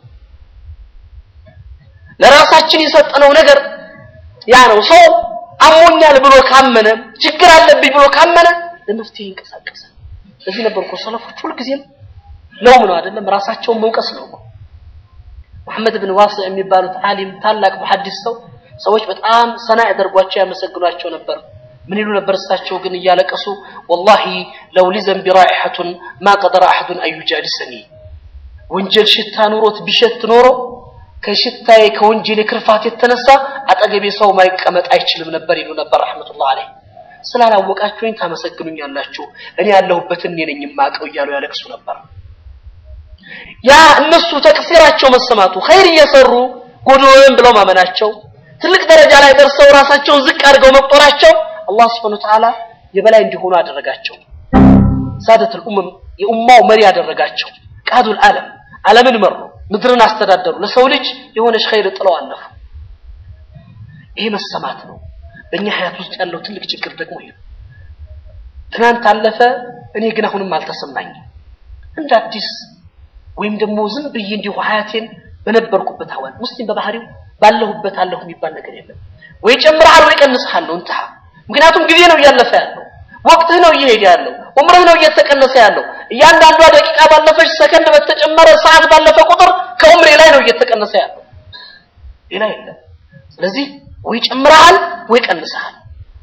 ለራሳችን የሰጠነው ነገር ያ ነው። ሰው አሞኛል ብሎ ካመነ ችግር አለብኝ ብሎ ካመነ ለመፍትሄ ይንቀሳቀሳል። እዚህ ነበር እኮ ሰለፎች ሁልጊዜም ለውም ነው አይደለም ራሳቸውን መውቀስ ነው እኮ መሐመድ ብን ዋሲዕ የሚባሉት ዓሊም ታላቅ ሙሐዲስ ሰው ሰዎች በጣም ሰና ያደርጓቸው ያመሰግኗቸው ነበር። ምን ይሉ ነበር? እሳቸው ግን እያለቀሱ ወላሂ ለው ሊዘንቢ ራኢሐቱን ማ ቀደረ አሐዱን አዩጃሊሰኒ ወንጀል ሽታ ኑሮት ቢሸት ኖሮ ከሽታዬ ከወንጀሌ ክርፋት የተነሳ አጠገቤ ሰው ማይቀመጥ አይችልም ነበር ይሉ ነበር ረሕመቱላህ አለይህ። ስላላወቃችሁኝ ታመሰግኑኛላችሁ፣ እኔ ያለሁበትን እኔ ነኝ የማውቀው እያሉ ያለቅሱ ነበር። ያ እነሱ ተቅሲራቸው መሰማቱ ኸይር እየሰሩ ጎዶሎን ብለው ማመናቸው ትልቅ ደረጃ ላይ ደርሰው ራሳቸውን ዝቅ አድርገው መቁጠራቸው አላህ ስብሐነ ወተዓላ የበላይ እንዲሆኑ አደረጋቸው። ሳደቱል ኡመም የኡማው መሪ አደረጋቸው። ቃዱል ዓለም ዓለምን መሩ፣ ምድርን አስተዳደሩ። ለሰው ልጅ የሆነች ኸይር ጥለው አለፉ። ይሄ መሰማት ነው። በእኛ ሀያት ውስጥ ያለው ትልቅ ችግር ደግሞ ይሄ ነው። ትናንት አለፈ፣ እኔ ግን አሁንም አልተሰማኝም እንደ አዲስ ወይም ደግሞ ዝም ብዬ እንዲሁ ሀያቴን በነበርኩበት አዋል ሙስሊም በባህሪው ባለሁበት አለሁ የሚባል ነገር የለም። ወይ ጨምረሃል ወይ ቀንሰሃል ነው እንተሃ። ምክንያቱም ጊዜ ነው እያለፈ ያለው፣ ወቅትህ ነው እየሄደ ያለው፣ ዑምርህ ነው እየተቀነሰ ያለው። እያንዳንዷ ደቂቃ ባለፈች ሰከንድ በተጨመረ ሰዓት ባለፈ ቁጥር ከዑምሬ ላይ ነው እየተቀነሰ ያለው፣ ሌላ የለም። ስለዚህ ወይ ጨምረሃል ወይ ቀንሰሃል፣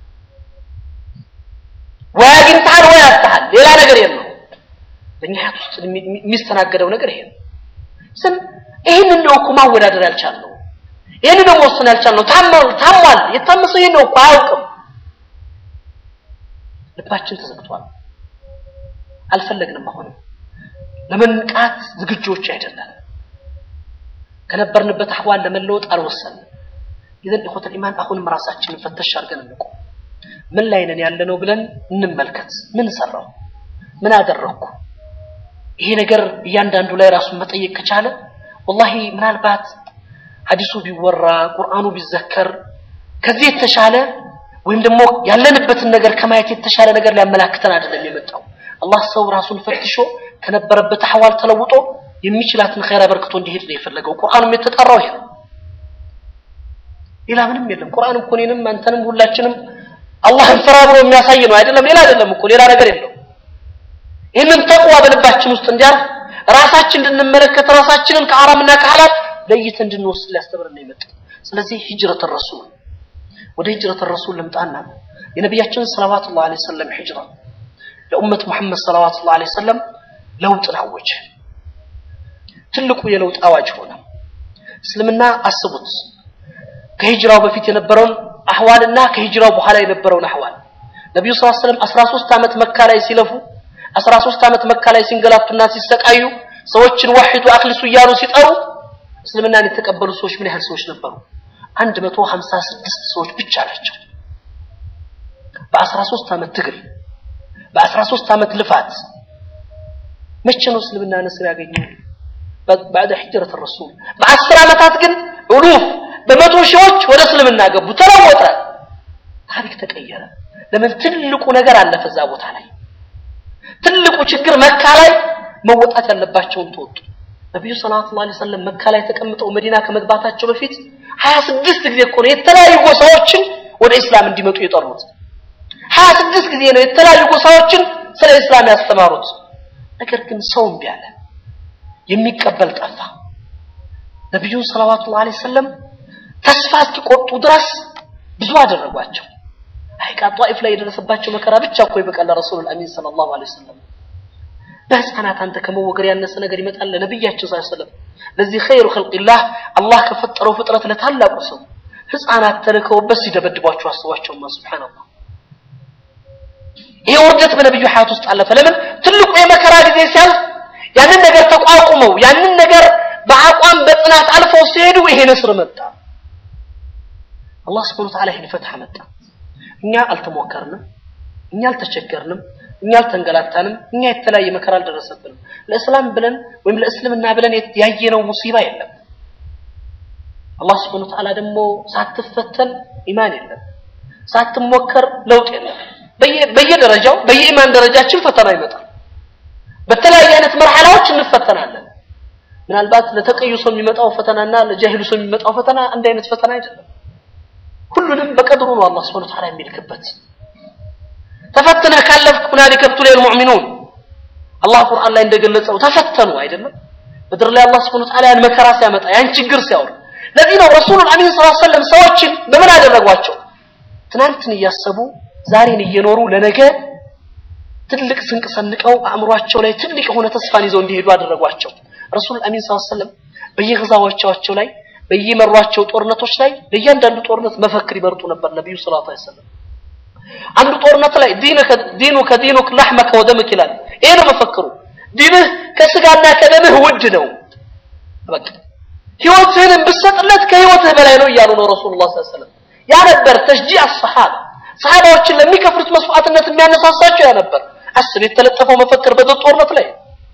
ወይ አግኝተሃል ወይ አጥተሃል፣ ሌላ ነገር የለው። በእኛ ሀያት ውስጥ የሚስተናገደው ነገር ይሄ ነው። ስም ይህንን ነው እኮ ማወዳደር ያልቻልነው። ይህንን ነው መወሰን ያልቻልነው። ታሟል ታሟል። የታመሰው ይሄን ነው እኮ አያውቅም። ልባችን ተዘግቷል። አልፈለግንም። አሁንም ለመንቃት ዝግጆች አይደለም። ከነበርንበት አህዋል ለመለወጥ አልወሰንም። ይዘን ኢኹተል ኢማን አሁንም ራሳችንን ፈተሽ አድርገን እንቁም። ምን ላይ ነን ያለነው ብለን እንመልከት። ምን ሰራው? ምን አደረግኩ? ይሄ ነገር እያንዳንዱ ላይ ራሱን መጠየቅ ከቻለ ወላሂ ምናልባት ሐዲሱ ቢወራ ቁርአኑ ቢዘከር ከዚህ የተሻለ ወይም ደግሞ ያለንበትን ነገር ከማየት የተሻለ ነገር ሊያመላክተን አይደለም የመጣው። አላህ ሰው ራሱን ፈትሾ ከነበረበት አህዋል ተለውጦ የሚችላትን ኸይር አበርክቶ እንዲሄድ ነው የፈለገው። ቁርአኑም የተጠራው ይሄ ነው። ሌላ ምንም የለም። ቁርአን እኮ እኔንም አንተንም ሁላችንም አላህን ፍራ ብሎ የሚያሳይ ነው አይደለም። ሌላ አይደለም እኮ ሌላ ነገር የለው። ይህንን ተቅዋ በልባችን ውስጥ እንዲያርፍ ራሳችን እንድንመለከት ራሳችንን ከሐራምና ከሐላል ለይተን እንድንወስድ ሊያስተምረን ነው የመጣው። ስለዚህ ሂጅረት ረሱል ወደ ሂጅረት ረሱል ልምጣና የነቢያችን ሰለዋቱላሁ ዐለይሂ ወሰለም ሂጅራ ለኡመት ሙሐመድ ሰለዋቱላሁ ዐለይሂ ወሰለም ለውጥን አወጀ። ትልቁ የለውጥ አዋጅ ሆነ። እስልምና አስቡት ከሂጅራው በፊት የነበረውን አህዋልና ከሂጅራው በኋላ የነበረውን አህዋል ነቢዩ ሰለላሁ ዐለይሂ ወሰለም 13 ዓመት መካ ላይ ሲለፉ 13 ዓመት መካ ላይ ሲንገላቱና ሲሰቃዩ ሰዎችን ወሒዱ አክልሱ እያሉ ሲጠሩ እስልምናን የተቀበሉ ሰዎች ምን ያህል ሰዎች ነበሩ? 156 ሰዎች ብቻ ናቸው። በ13 ዓመት ትግል በ13 ዓመት ልፋት መቼ ነው እስልምና ነስር ያገኘው? ባዕደ ሂጅረት ረሱል በአስር ዓመታት ግን ኡሉፍ በመቶ ሺዎች ወደ እስልምና ገቡ። ተለወጠ። ታሪክ ተቀየረ። ለምን? ትልቁ ነገር አለፈ እዛ ቦታ ላይ። ትልቁ ችግር መካ ላይ መወጣት ያለባቸውን ተወጡ። ነቢዩ ሰለላሁ ዐለይሂ ወሰለም መካ ላይ ተቀምጠው መዲና ከመግባታቸው በፊት ሀያ ስድስት ጊዜ እኮ ነው የተለያዩ ጎሳዎችን ወደ ኢስላም እንዲመጡ የጠሩት። ሀያ ስድስት ጊዜ ነው የተለያዩ ጎሳዎችን ስለ ኢስላም ያስተማሩት። ነገር ግን ሰው እምቢ አለ። የሚቀበል ጠፋ። ነቢዩን ሰለላሁ ዐለይሂ ወሰለም ተስፋ እስኪቆርጡ ድረስ ብዙ አደረጓቸው። ሐይቃ ጧኢፍ ላይ የደረሰባቸው መከራ ብቻ እኮ ይበቃል። ረሱሉል አሚን ሰለላሁ ዐለይሂ ወሰለም በህፃናት አንተ ከመወገር ያነሰ ነገር ይመጣል ለነብያችን ሰለላሁ ዐለይሂ ወሰለም። ለዚህ ኸይሩ ኸልቂላህ አላህ ከፈጠረው ፍጥረት ለታላቁ ሰው ህፃናት ተልከውበት ሲደበድቧቸው አስቧቸውማ። ሱብሃንአላህ ይሄ ውርደት በነብዩ ሐያት ውስጥ አለፈ። ለምን ትልቁ የመከራ ጊዜ ሲያልፍ ያንን ነገር ተቋቁመው ያንን ነገር በአቋም በጽናት አልፈው ሲሄዱ ይሄ ነስር መጣ። አላህ ሱብሓነሁ ወተዓላ ይሄን ፈትሐ መጣ። እኛ አልተሞከርንም፣ እኛ አልተቸገርንም፣ እኛ አልተንገላታንም፣ እኛ የተለያየ መከራ አልደረሰብንም። ለእስላም ብለን ወይም ለእስልምና ብለን ያየነው ሙሲባ የለም። አላህ ሱብሓነሁ ወተዓላ ደግሞ ሳትፈተን ኢማን የለም፣ ሳትሞከር ለውጥ የለም። በየደረጃው በየኢማን ደረጃችን ፈተና ይመጣል። በተለያየ አይነት መርሐላዎች እንፈተናለን። ምናልባት ለተቀዩ ሰው የሚመጣው ፈተናና ለጃሂሉ ሰው የሚመጣው ፈተና አንድ አይነት ፈተና አይደለም። ሁሉንም በቀድሩ ነው አላህ Subhanahu Wa Ta'ala የሚልክበት። ተፈትነህ ካለፍክ ሁናሊከ ብቱሊየል ሙእሚኑን አላህ ቁርአን ላይ እንደገለጸው ተፈተኑ አይደለም። ምድር ላይ አላህ Subhanahu Wa Ta'ala ያን መከራ ሲያመጣ ያን ችግር ሲያወር ለዚህ ነው ረሱሉል አሚን ሰለላሁ ዐለይሂ ወሰለም ሰዎችን በምን አደረጓቸው? ትናንትን እያሰቡ ዛሬን እየኖሩ ለነገ ትልቅ ስንቅ ሰንቀው አእምሯቸው ላይ ትልቅ የሆነ ተስፋን ይዘው እንዲሄዱ አደረጓቸው። ረሱል አሚን ሰለላሁ ዐለይሂ ወሰለም በየግዛዎቻቸው ላይ በየመሯቸው ጦርነቶች ላይ ለእያንዳንዱ ጦርነት መፈክር ይመርጡ ነበር ነብዩ ሰለላሁ ዐለይሂ ወሰለም። አንዱ ጦርነት ላይ ዲኑ ከዲኑክ ለሕመከ ወደምክ ይላል። ይሄ ነው መፈክሩ። ዲንህ ከስጋና ከደምህ ውድ ነው። በቃ ህይወትህን ብትሰጥለት ከህይወትህ በላይ ነው እያሉ ነው ረሱሉላህ ሰለላሁ ዐለይሂ ወሰለም። ያ ነበር ተሽጂዕ አሰሓባ ሰሃባዎችን ለሚከፍሉት መስዋዕትነት የሚያነሳሳቸው ያ ነበር። አስብ የተለጠፈው መፈክር በደር ጦርነት ላይ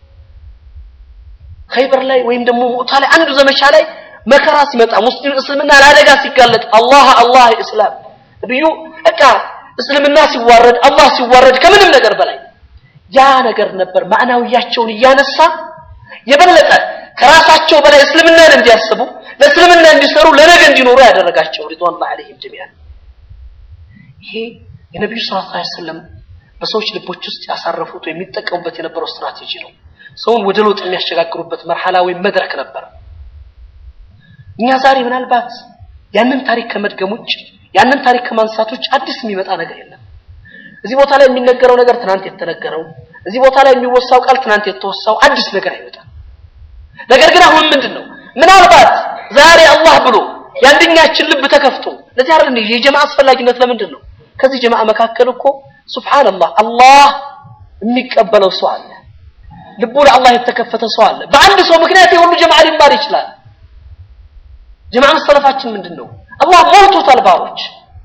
ኸይበር ላይ ወይም ደግሞ ሙዕታ ላይ አንዱ ዘመቻ ላይ መከራ ሲመጣ ሙስሊም እስልምና ለአደጋ ሲጋለጥ አላህ አላህ እስላም ነብዩ በቃ እስልምና ሲዋረድ አላህ ሲዋረድ ከምንም ነገር በላይ ያ ነገር ነበር ማዕናዊያቸውን እያነሳ የበለጠ ከራሳቸው በላይ እስልምናን እንዲያስቡ ለእስልምና እንዲሰሩ ለነገ እንዲኖሩ ያደረጋቸው ሪድዋኑላህ ዐለይሂም ጀሚዓን ይሄ የነቢዩ ሰለላሁ ዐለይሂ ወሰለም በሰዎች ልቦች ውስጥ ያሳረፉት ወይም የሚጠቀሙበት የነበረው ስትራቴጂ ነው። ሰውን ወደ ለውጥ የሚያሸጋግሩበት መርሐላ ወይም መድረክ ነበር። እኛ ዛሬ ምናልባት ያንን ታሪክ ከመድገም ውጭ ያንን ታሪክ ከማንሳት ውጭ አዲስ የሚመጣ ነገር የለም። እዚህ ቦታ ላይ የሚነገረው ነገር ትናንት የተነገረው፣ እዚህ ቦታ ላይ የሚወሳው ቃል ትናንት የተወሳው አዲስ ነገር አይመጣም። ነገር ግን አሁን ምንድን ነው ምናልባት ዛሬ አላህ ብሎ የአንደኛችን ልብ ተከፍቶ ለዚህ አይደል የጀማ አስፈላጊነት ለምንድን ነው? ከዚህ ጀማ መካከል እኮ ሱብሃንአላህ አላህ የሚቀበለው ሰው አለ። ልቡ ለአላህ የተከፈተ ሰው አለ። በአንድ ሰው ምክንያት የሁሉ ጀማ ሊማር ይችላል። ጀማ መሰለፋችን ምንድን ነው? አላህ ሞልቶታል ባሮች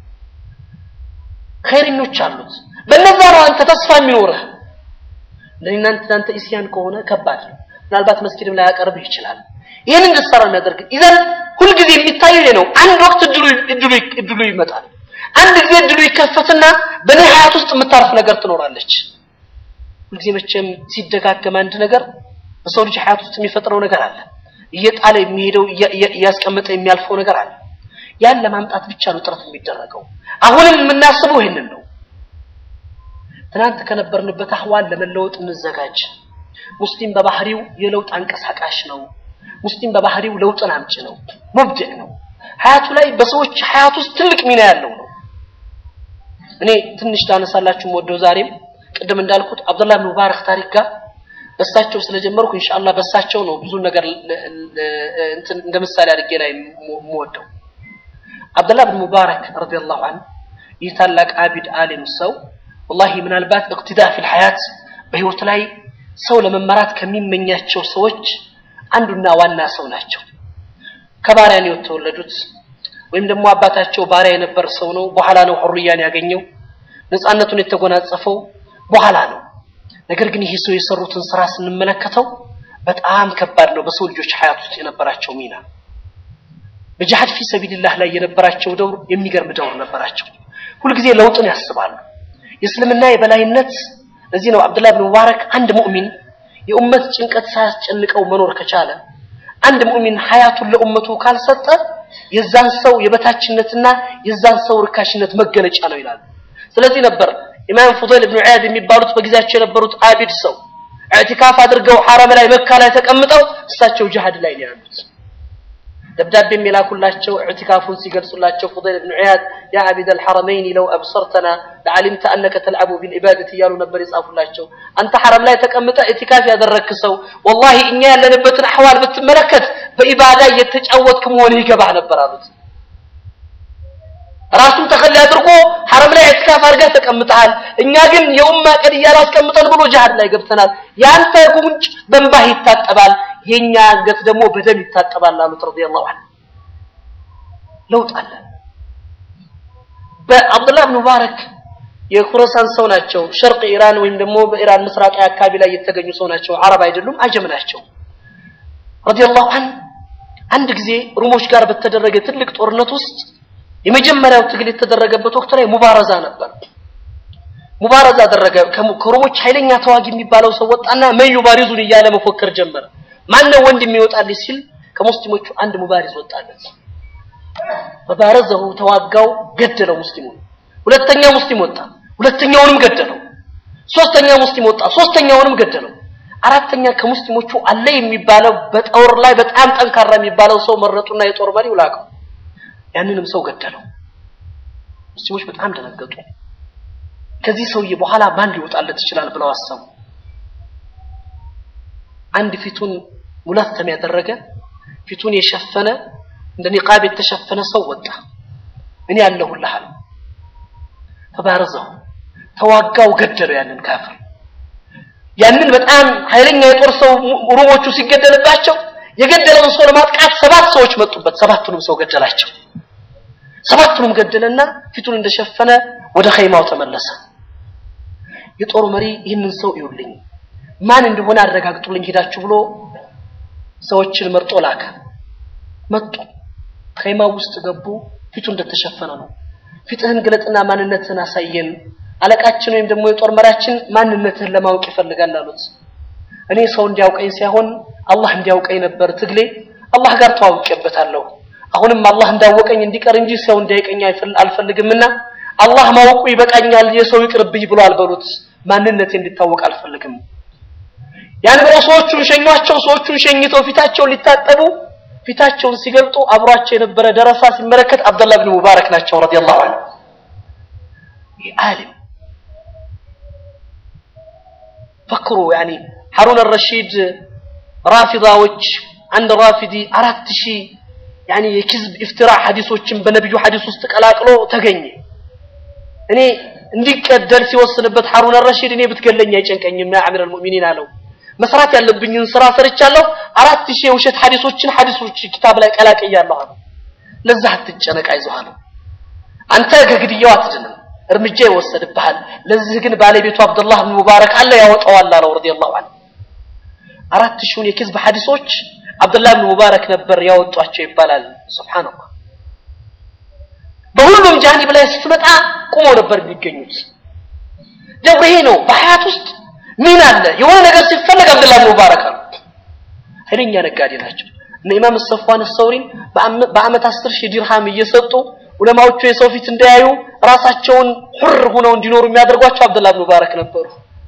ኸይረኞች አሉት። በእነዛ ነው አንተ ተስፋ የሚኖርህ። ለእናንተ እናንተ ኢስያን ከሆነ ከባድ ነው። ምናልባት መስጊድም ላይ ያቀርብህ ይችላል። ይህን እንድትሰራ የሚያደርግ ኢዘን ሁልጊዜ የሚታየው ይሄ ነው። አንድ ወቅት እድሉ እድሉ እድሉ ይመጣል። አንድ ጊዜ እድሉ ይከፈትና በእኔ ሀያት ውስጥ የምታርፍ ነገር ትኖራለች። ሁልጊዜ መቼም ሲደጋገም አንድ ነገር በሰው ልጅ ሀያት ውስጥ የሚፈጥረው ነገር አለ። እየጣለ የሚሄደው እያስቀመጠ የሚያልፈው ነገር አለ። ያን ለማምጣት ብቻ ነው ጥረት የሚደረገው። አሁንም የምናስበው ይህንን ነው። ትናንት ከነበርንበት አህዋል ለመለወጥ እንዘጋጅ። ሙስሊም በባህሪው የለውጥ አንቀሳቃሽ ነው። ሙስሊም በባህሪው ለውጥን አምጪ ነው፣ ሙብድዕ ነው። ሀያቱ ላይ በሰዎች ሀያት ውስጥ ትልቅ ሚና ያለው ነው። እኔ ትንሽ ላነሳላችሁ ወደው ዛሬም ቅድም እንዳልኩት አብዱላህ ብን ሙባረክ ታሪክ ጋር በሳቸው ስለጀመርኩ ኢንሻአላህ በሳቸው ነው ብዙ ነገር እንትን እንደ ምሳሌ አድርጌ ላይ የምወደው አብዱላህ ብን ሙባረክ ረዲየላሁ ዐንሁ ይህ ታላቅ አቢድ አሊም ሰው ወላሂ ምናልባት እቅትዳ ፊል ሐያት በህይወት ላይ ሰው ለመመራት ከሚመኛቸው ሰዎች አንዱና ዋና ሰው ናቸው። ከባሪያ ነው የተወለዱት ወይም ደግሞ አባታቸው ባሪያ የነበር ሰው ነው። በኋላ ነው ሁርያን ያገኘው ነፃነቱን የተጎናጸፈው በኋላ ነው። ነገር ግን ይህ ሰው የሰሩትን ስራ ስንመለከተው በጣም ከባድ ነው። በሰው ልጆች ሐያት ውስጥ የነበራቸው ሚና በጂሃድ ፊ ሰቢልላህ ላይ የነበራቸው ደውር የሚገርም ደውር ነበራቸው። ሁልጊዜ ለውጥን ያስባሉ። የእስልምና የበላይነት ለዚህ ነው አብዱላህ ብን ሙባረክ አንድ ሙእሚን የኡመት ጭንቀት ሳያስጨንቀው መኖር ከቻለ አንድ ሙእሚን ሐያቱን ለኡመቱ ካልሰጠ የዛን ሰው የበታችነትና የዛን ሰው ርካሽነት መገለጫ ነው ይላሉ። ስለዚህ ነበር ኢማም ፉደይል ብን ዒያድ የሚባሉት በጊዜያቸው የነበሩት አቢድ ሰው ኢዕቲካፍ አድርገው ሐረም ላይ መካ ላይ ተቀምጠው እሳቸው ጂሃድ ላይ ነው ያሉት። ደብዳቤ የሚላኩላቸው ኢዕቲካፉን ሲገልጹላቸው ፉደይል ብን ዒያድ ያ አቢድ አልሐረመይን ለው አብሰርተና ለዓሊምተ አነከ ተልዓቡ ቢልዒባደት እያሉ ነበር የጻፉላቸው። አንተ ሐረም ላይ ተቀምጠ ኢዕቲካፍ ያደረግክ ሰው ወላሂ እኛ ያለንበትን አሕዋል ብትመለከት በኢባዳ እየተጫወትክ መሆንህ ይገባህ ነበር አሉት። ራሱን ተኸሊ አድርጎ ሐረም ላይ ኢዕቲካፍ አድርገህ ተቀምጠሃል። እኛ ግን የኡማ ቀድያ አስቀምጠን ብሎ ጂሃድ ላይ ገብተናል። ያንተ ጉንጭ በእንባህ ይታጠባል፣ የኛ አንገት ደግሞ በደም ይታጠባል አሉት ረዲየላሁ ዐንሁ። ለውጥ አለ። በአብዱላህ ብን ሙባረክ የኩረሳን ሰው ናቸው። ሸርቅ ኢራን ወይም ደግሞ በኢራን ምስራቃዊ አካባቢ ላይ የተገኙ ሰው ናቸው። አረብ አይደሉም፣ አጀም ናቸው። ረዲየላሁ ዐንሁ አንድ ጊዜ ሩሞች ጋር በተደረገ ትልቅ ጦርነት ውስጥ የመጀመሪያው ትግል የተደረገበት ወቅት ላይ ሙባረዛ ነበር። ሙባረዛ አደረገ። ከሮሞች ኃይለኛ ተዋጊ የሚባለው ሰው ወጣና መን ዩባሪዙን እያለ መፎከር ጀመረ። ማነው ወንድ የሚወጣልኝ ሲል ከሙስሊሞቹ አንድ ሙባሪዝ ወጣለት። በባረዘሁ ተዋጋው፣ ገደለው ሙስሊሙን። ሁለተኛ ሙስሊም ወጣ፣ ሁለተኛውንም ገደለው። ሶስተኛ ሙስሊም ወጣ፣ ሶስተኛውንም ገደለው። አራተኛ ከሙስሊሞቹ አለ የሚባለው በጦር ላይ በጣም ጠንካራ የሚባለው ሰው መረጡና የጦር መሪው ላከው። ያንንም ሰው ገደለው። ሙስሊሞች በጣም ደነገጡ። ከዚህ ሰውዬ በኋላ ማን ሊወጣለት ይችላል ብለው አሰቡ። አንድ ፊቱን ሙለተም ያደረገ ፊቱን የሸፈነ እንደ ኒቃብ የተሸፈነ ሰው ወጣ። እኔ ያለሁልህ አለ። ተባረዘው ተዋጋው፣ ገደለው ያንን ካፍር። ያንን በጣም ኃይለኛ የጦር ሰው ሩሞቹ ሲገደልባቸው የገደለውን ሰው ለማጥቃት ሰባት ሰዎች መጡበት። ሰባቱንም ሰው ገደላቸው። ሰባቱንም ገደለና ፊቱን እንደሸፈነ ወደ ኸይማው ተመለሰ። የጦሩ መሪ ይህንን ሰው ይውልኝ ማን እንደሆነ አረጋግጡልኝ ሄዳችሁ ብሎ ሰዎችን መርጦ ላከ። መጡ። ኸይማው ውስጥ ገቡ። ፊቱ እንደተሸፈነ ነው። ፊትህን ግለጥና ማንነትህን አሳየን። አለቃችን ወይም ደግሞ የጦር መሪያችን ማንነትህን ለማወቅ ይፈልጋል አሉት። እኔ ሰው እንዲያውቀኝ ሳይሆን አላህ እንዲያውቀኝ ነበር ትግሌ። አላህ ጋር ተዋውቄበታለሁ። አሁንም አላህ እንዳወቀኝ እንዲቀር እንጂ ሰው እንዲያውቀኝ አልፈልግምና አላህ ማወቁ ይበቃኛል፣ የሰው ይቅርብኝ ብሏል በሉት። ማንነቴ እንዲታወቅ አልፈልግም። ያን ብለው ሰዎቹን ሸኟቸው። ሰዎቹን ሸኝተው ፊታቸውን ሊታጠቡ ፊታቸውን ሲገልጡ አብሯቸው የነበረ ደረሳ ሲመለከት አብደላህ ብን ሙባረክ ናቸው ረዲየላሁ ዐንሁ። ይህ ዓሊም ፈክሩ ያኒ ሐሩን አልረሺድ ራፊዳዎች አንድ ራፊዲ አራት ሺህ ያኒ የኪዝብ ኢፍትራ ሐዲሶችን በነብዩ ሐዲስ ውስጥ ቀላቅሎ ተገኘ። እኔ እንዲቀደል ሲወስንበት ሐሩን አልረሺድ እኔ ብትገለኝ አይጨንቀኝም ያ አሚር አልሙእሚኒን አለው። መስራት ያለብኝን ስራ ሰርቻለሁ። አራት ሺህ የውሸት ሐዲሶችን ሐዲሶች ኪታብ ላይ ቀላቅያለሁ አለው። ለዛ አትጨነቅ አይዞህ አለው። አንተ ከግድያው አትድንም፣ እርምጃ ይወሰድብሃል። ለዚህ ግን ባለቤቱ አብዱላህ ብን ሙባረክ አለ ያወጣዋል አለው ረዲየላሁ ዐንሁ። አራት ሺውን የኪዝብ ሐዲሶች አብዱላህ ብን ሙባረክ ነበር ያወጧቸው ይባላል። ሱብሃንአላህ። በሁሉም ጃኒብ ላይ ስትመጣ ቁመው ነበር የሚገኙት። ደብረ ይሄ ነው በሐያት ውስጥ ምን አለ የሆነ ነገር ሲፈለግ አብዱላህ ብን ሙባረክ አሉ። ኃይለኛ ነጋዴ ናቸው። እነ ኢማም ሰፍዋን ሰውሪን በአመት አስር ሺህ ዲርሃም እየሰጡ ዑለማዎቹ የሰው ፊት እንዳያዩ ራሳቸውን ሁር ሆነው እንዲኖሩ የሚያደርጓቸው አብዱላህ ብን ሙባረክ ነበሩ።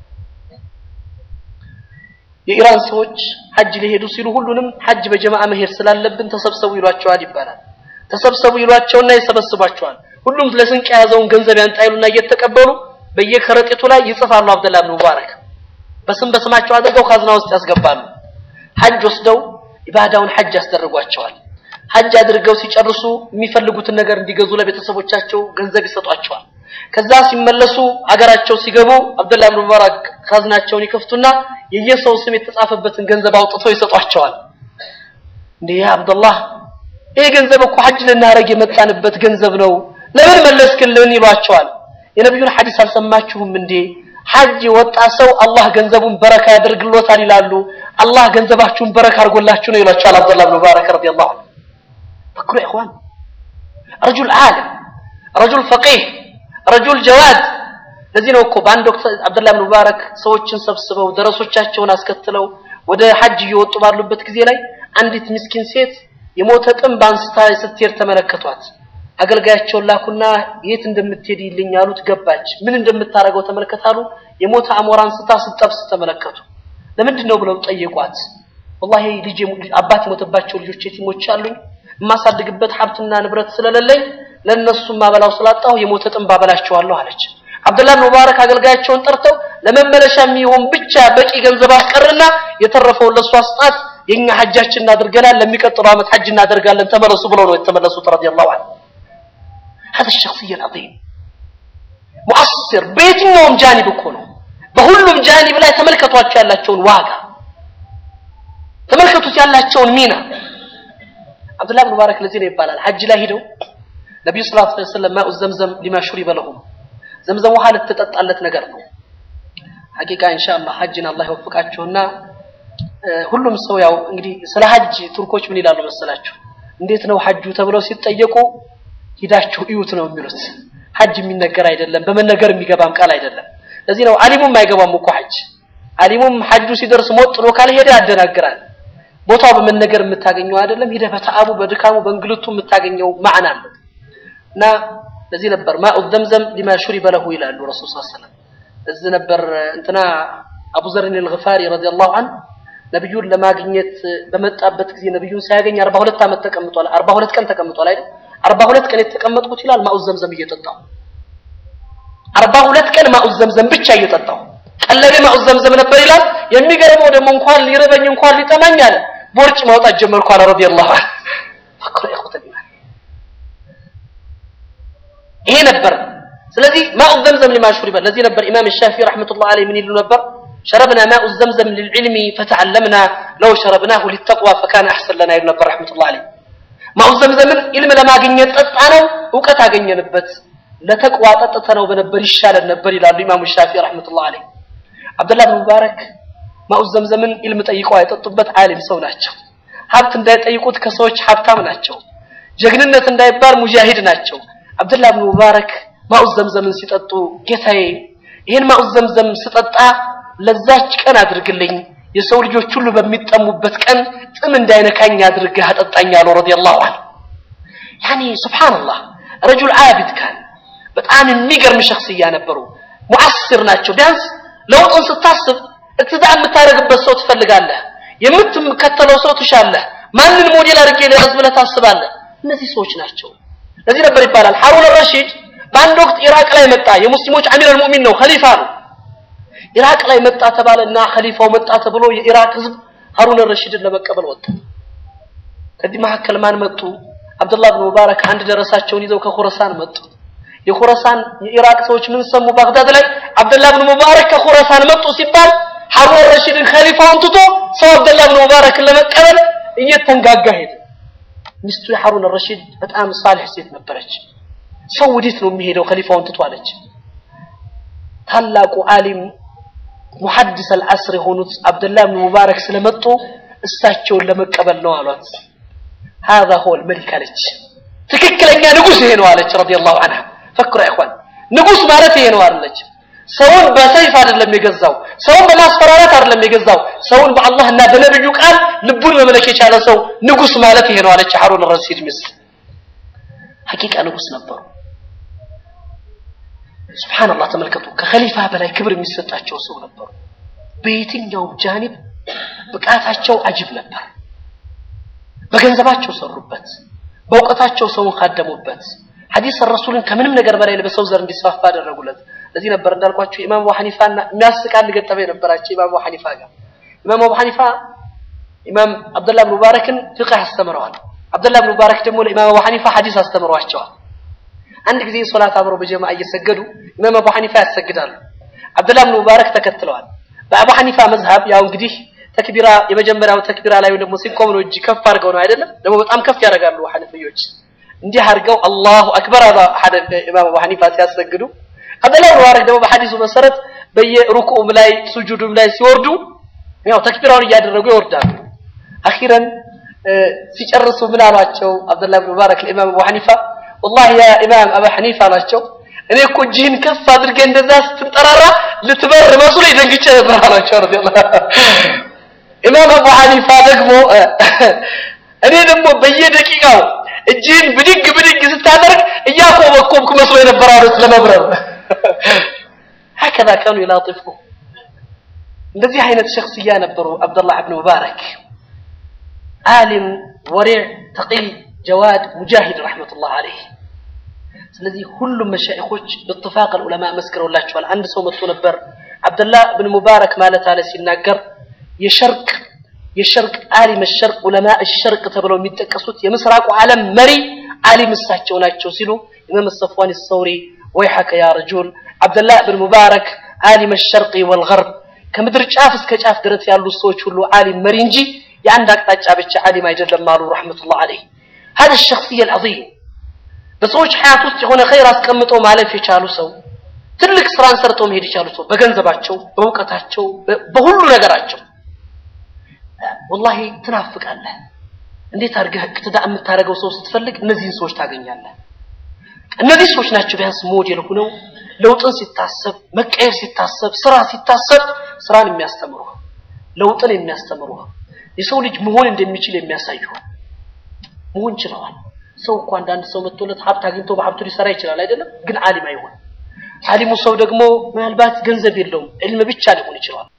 የኢራን ሰዎች ሐጅ ሊሄዱ ሲሉ ሁሉንም ሐጅ በጀማዓ መሄድ ስላለብን ተሰብሰቡ ይሏቸዋል ይባላል። ተሰብሰቡ ይሏቸውና ይሰበስቧቸዋል። ሁሉም ለስንቅ የያዘውን ገንዘብ ያንጣይሉና እየተቀበሉ በየከረጢቱ ላይ ይጽፋሉ። አብደላህ ብን ሙባረክ በስም በስማቸው አድርገው ካዝና ውስጥ ያስገባሉ። ሐጅ ወስደው ኢባዳውን ሐጅ ያስደርጓቸዋል። ሐጅ አድርገው ሲጨርሱ የሚፈልጉትን ነገር እንዲገዙ ለቤተሰቦቻቸው ገንዘብ ይሰጧቸዋል። ከዛ ሲመለሱ አገራቸው ሲገቡ አብደላህ ብን ሙባረክ ካዝናቸውን ይከፍቱና የየሰው ስም የተጻፈበትን ገንዘብ አውጥተው ይሰጧቸዋል። እንዴ ያ አብደላህ ይሄ ገንዘብ እኮ ሐጅ ልናረግ የመጣንበት ገንዘብ ነው፣ ለምን መለስክልን? ይሏቸዋል። የነቢዩን ሐዲስ አልሰማችሁም እንዴ? ሐጅ የወጣ ሰው አላህ ገንዘቡን በረካ ያደርግሎታል ይላሉ። አላህ ገንዘባችሁን በረካ አድርጎላችሁ ነው ይሏቸዋል። አብደላህ ብን ሙባረክ ረዲየላሁ ዐንሁ ፈክሩ ያ ኢኽዋን ረጁል ዓለም ረጁል ፈቂህ ረጁል ጀዋድ ለዚህ ነው እኮ በአንድ ወቅት አብደላህ ብን ሙባረክ ሰዎችን ሰብስበው ደረሶቻቸውን አስከትለው ወደ ሐጅ እየወጡ ባሉበት ጊዜ ላይ አንዲት ምስኪን ሴት የሞተ ጥንብ አንስታ ስትሄድ ተመለከቷት። አገልጋያቸውን ላኩና የት እንደምትሄድ ይልኝ አሉት። ገባች። ምን እንደምታደርገው ተመልከታሉ። የሞተ አሞራ አንስታ ስትጠብስ ተመለከቱ። ለምንድን ነው ብለው ጠየቋት። ወላሂ ልጅ አባት የሞተባቸው ልጆች የቲሞች አሉኝ የማሳድግበት ሀብትና ንብረት ስለሌለኝ ለእነሱ ማበላው ስላጣሁ የሞተ ጥንብ አበላቸዋለሁ አለች። አብደላህ ብን ሙባረክ አገልጋያቸውን ጠርተው ለመመለሻ የሚሆን ብቻ በቂ ገንዘብ አስቀርና የተረፈውን ለእሱ አስጣት፣ የኛ ሐጃችን እናደርገናል፣ ለሚቀጥለው ዓመት ሐጅ እናደርጋለን፣ ተመለሱ ብለው ነው የተመለሱት። ረዲየላሁ ዐንሁ هذا الشخصية العظيم مؤثر በየትኛውም ጃኒብ እኮ ነው። በሁሉም ጃኒብ ላይ ተመልከቷቸው ያላቸውን ዋጋ ተመልከቱት ያላቸውን ሚና አብዱላህ ብን ሙባረክ ለዚህ ነው ይባላል ሐጅ ላይ ሂደው ነቢዩ ሰለላሁ ዐለይሂ ወሰለም ማኡ ዘምዘም ሊማ ሹሪበ ለሁም ዘምዘም ውሃ ልትጠጣለት ነገር ነው። ሐቂቃ ኢንሻአላህ ሐጅን አላህ ይወፍቃቸውና ሁሉም ሰው ያው እንግዲህ ስለ ሐጅ ቱርኮች ምን ይላሉ መሰላችሁ? እንዴት ነው ሐጁ ተብለው ሲጠየቁ ሂዳችሁ እዩት ነው የሚሉት። ሐጅ የሚነገር አይደለም፣ በመነገር የሚገባም ቃል አይደለም። ለዚህ ነው አሊሙም አይገባም እኮ ሐጅ። አሊሙም ሐጁ ሲደርስ ሞጥ ነው ካልሄደ ያደናግራል። ቦታው በመነገር የምታገኘው አይደለም። ሂደህ በተአቡ በድካሙ በእንግልቱ የምታገኘው ማዕና አለው እና ለዚህ ነበር ማኡ ዘምዘም ሊማ ሹሪበ ለሁ ይላሉ ረሱል ሰለላሁ ዐለይሂ ወሰለም። እዚህ ነበር እንትና አቡ ዘርን አልገፋሪ ረዲየላሁ ዐንሁ ነብዩን ለማግኘት በመጣበት ጊዜ ነብዩን ሳያገኝ 42 ዓመት ተቀምጧል። 42 ቀን ተቀምጧል አይደል? 42 ቀን የተቀመጥኩት ይላል ማኡ ዘምዘም እየጠጣሁ 42 ቀን ማኡ ዘምዘም ብቻ እየጠጣሁ ቀለቤ ማኡ ዘምዘም ነበር ይላል። የሚገርመው ደግሞ እንኳን ሊርበኝ እንኳን ሊጠማኝ አለ ቦርጭ ማውጣት ጀመርኩ አለ ረዲየላሁ ዐንሁ። ፈክሩ ኢኽወተል ኢማን ይሄ ነበር። ስለዚህ ማኡ ዘምዘም ሊማ ሹሪበ ለዚህ ነበር ኢማም ሻፊዒ ረሕመቱላህ ዐለይሂ ምን ይሉ ነበር? شربنا ماء الزمزم للعلم فتعلمنا لو شربناه للتقوى فكان أحسن لنا يقول نبر رحمة الله عليه ማኡ ዘምዘምን ኢልም ለማግኘት ጠጣ ነው እውቀት አገኘንበት ለተቅዋ ጠጥተ ነው በነበር ይሻለን ነበር ይላሉ ኢማሙ ሻፊ ረሕመቱላህ ዐለይህ አብደላህ ብን ሙባረክ ማኡ ዘምዘምን ኢልም ጠይቀው አይጠጡበት ዓሊም ሰው ናቸው ሀብት እንዳይጠይቁት ከሰዎች ሀብታም ናቸው ጀግንነት እንዳይባል ሙጃሂድ ናቸው አብደላህ ብን ሙባረክ ማኡ ዘምዘምን ሲጠጡ ጌታዬ ይህን ማኡ ዘምዘም ስጠጣ ለዛች ቀን አድርግልኝ የሰው ልጆች ሁሉ በሚጠሙበት ቀን ጥም እንዳይነካኝ አድርገህ አጠጣኝ አለው ረዲየላሁ ዐንሁ ያኒ ሱብሃንአላህ ረጁል ዓቢድ ካን በጣም የሚገርም ሸክስያ ነበሩ ሙዓስር ናቸው ቢያንስ ለውጡን ስታስብ እትዳ የምታደርግበት ሰው ትፈልጋለህ የምትከተለው ሰው ትሻለህ ማንን ሞዴል አድርጌ ልያዝ ብለህ ታስባለህ እነዚህ ሰዎች ናቸው ለዚህ ነበር ይባላል ሐሩን ረሺድ በአንድ ወቅት ኢራቅ ላይ መጣ የሙስሊሞች አሚር አልሙእሚን ነው ኸሊፋ ነው ኢራቅ ላይ መጣ ተባለና ኸሊፋው መጣ ተብሎ የኢራቅ ህዝብ ሀሩን ረሺድን ለመቀበል ወጣ። ከዚህ መካከል ማን መጡ? አብዱላህ ብን ሙባረክ አንድ ደረሳቸውን ይዘው ከኹረሳን መጡ። የኹረሳን የኢራቅ ሰዎች ምን ሰሙ? ባግዳድ ላይ አብዱላህ ብን ሙባረክ ከኹረሳን መጡ ሲባል ሀሩን ረሺድን ኸሊፋውን ትቶ ሰው አብዱላህ ብን ሙባረክን ለመቀበል እየተንጋጋ ሄደ። ሚስቱ የሀሩን ረሺድ በጣም ሳልሕ ሴት ነበረች። ሰው ወዴት ነው የሚሄደው ኸሊፋውን ትቶ አለች። ታላቁ ዓሊም ሙሐዲስ አልዓስር የሆኑት አብደላህ ብን ሙባረክ ስለመጡ እሳቸውን ለመቀበል ነው አሏት። هذا هو الملك አለች። ትክክለኛ ንጉስ ይሄ ነው አለች ረዲየላሁ ዐንሃ። ፈክሩ ያ ኢኽዋን ንጉስ ማለት ይሄ ነው አለች። ሰውን በሰይፍ አይደለም የገዛው፣ ሰውን በማስፈራራት አይደለም የገዛው፣ ሰውን በአላህና በነብዩ ቃል ልቡን መመለክ የቻለ ሰው ንጉስ ማለት ይሄ ነው አለች ሐሩን ረሺድ ሚስት። ሐቂቃ ንጉስ ነበሩ። ሱብሃንአላህ ተመልከቱ። ከኸሊፋ በላይ ክብር የሚሰጣቸው ሰው ነበሩ። በየትኛውም ጃኒብ ብቃታቸው አጅብ ነበር። በገንዘባቸው ሰሩበት፣ በእውቀታቸው ሰውን ካደሙበት፣ ሐዲስ ረሱልን ከምንም ነገር በላይ በሰው ዘር እንዲስፋፋ አደረጉለት። ለዚህ ነበር እንዳልኳቸው ኢማም አቡ ሐኒፋና የሚያስቅ አንድ ገጠመኝ ነበራቸው ኢማም አቡ ሐኒፋ ጋር። ኢማም አቡ ሐኒፋ ኢማም አብዱላህ ብን ሙባረክን ፍቅህ አስተምረዋል። አብዱላህ ብን ሙባረክ ደግሞ ለኢማም አቡ ሐኒፋ ሐዲስ አስተምረዋቸዋል። አንድ ጊዜ ሶላት አብረው በጀማ እየሰገዱ ኢማም አቡ ሐኒፋ ያሰግዳሉ። አብዱላህ ብን ሙባረክ ተከትለዋል። በአቡ ሐኒፋ መዝሀብ ያው እንግዲህ ተክቢራ የመጀመሪያው ተክቢራ ላይ ደግሞ ሲቆም ነው እጅ ከፍ አድርገው ነው አይደለም? ደግሞ በጣም ከፍ ያደርጋሉ ሐነፊዮች። እንዲህ አድርገው አላሁ አክበር አለ ኢማም አቡ ሐኒፋ ሲያሰግዱ፣ አብዱላህ ብን ሙባረክ ደግሞ በሐዲሱ መሰረት በየሩኩዑም ላይ ሱጁዱም ላይ ሲወርዱ ያው ተክቢራውን እያደረጉ ይወርዳሉ። አኺረን ሲጨርሱ ምን አሏቸው? አብዱላህ ብን ሙባረክ ለኢማም አቡ ሐኒፋ ወላሂ ያ ኢማም አቡ ሐኒፋ አላቸው እኔ እኮ እጅህን ከፍ አድርገህ እንደዛ ስትንጠራራ ልትበር መስሎ ደንግጬ ነበር አላቸው። ረዲየላሁ ኢማም አቡ ሐኒፋ ደግሞ እኔ ደግሞ በየደቂቃው እጅህን ብድግ ብድግ ስታደርግ እያኮበኮብኩ መስሎ የነበረ አሉት ለመብረር هكذا كانوا يلاطفوا እንደዚህ አይነት ሸክስያ ነበሩ አብዱላህ ብን ሙባረክ ዓሊም ወሪዕ ተቂይ ጀዋድ ሙጃሂድ ረሕመቱላህ አለይህ ስለዚህ ሁሉም መሻይኾች በጥፋቅ ዑለማ መስክረውላቸዋል አንድ ሰው መጥቶ ነበር አብደላህ ብን ሙባረክ ማለት አለ ሲናገር የሸርቅ የሸርቅ ዓሊም ሸርቅ ዑለማ ሸርቅ ተብለው የሚጠቀሱት የምስራቁ ዓለም መሪ ዓሊም እሳቸው ናቸው ሲሉ ኢማም ሰፍዋን ሰውሪ ወይሐከ ያ ረጁል አብደላህ ብን ሙባረክ ዓሊም ሸርቂ ወልገርብ ከምድር ጫፍ እስከ ጫፍ ድረስ ያሉ ሰዎች ሁሉ ዓሊም መሪ እንጂ የአንድ አቅጣጫ ብቻ ዓሊም አይደለም አሉ ረሕመቱላህ አለይህ هذا الشخصية العظيم በሰዎች ሐያት ውስጥ የሆነ ኸይር አስቀምጠው ማለፍ የቻሉ ሰው ትልቅ ስራን ሰርተው መሄድ የቻሉ ሰው በገንዘባቸው፣ በእውቀታቸው፣ በሁሉ ነገራቸው ወላሂ ትናፍቃለህ። እንዴት አድርገህ እቅትዳ የምታደርገው ሰው ስትፈልግ እነዚህን ሰዎች ታገኛለህ። እነዚህ ሰዎች ናቸው ቢያንስ ሞዴል ሆነው ለውጥን ሲታሰብ፣ መቀየር ሲታሰብ፣ ስራ ሲታሰብ ስራን የሚያስተምሩ ለውጥን የሚያስተምሩ የሰው ልጅ መሆን እንደሚችል የሚያሳዩ መሆን ችለዋል። ሰው እኮ አንዳንድ ሰው መጥቶለት ሀብት አግኝቶ በሀብቱ ሊሰራ ይችላል አይደለም? ግን ዓሊም አይሆን። ዓሊሙ ሰው ደግሞ ምናልባት ገንዘብ የለውም፣ ዕልም ብቻ ሊሆን ይችላል።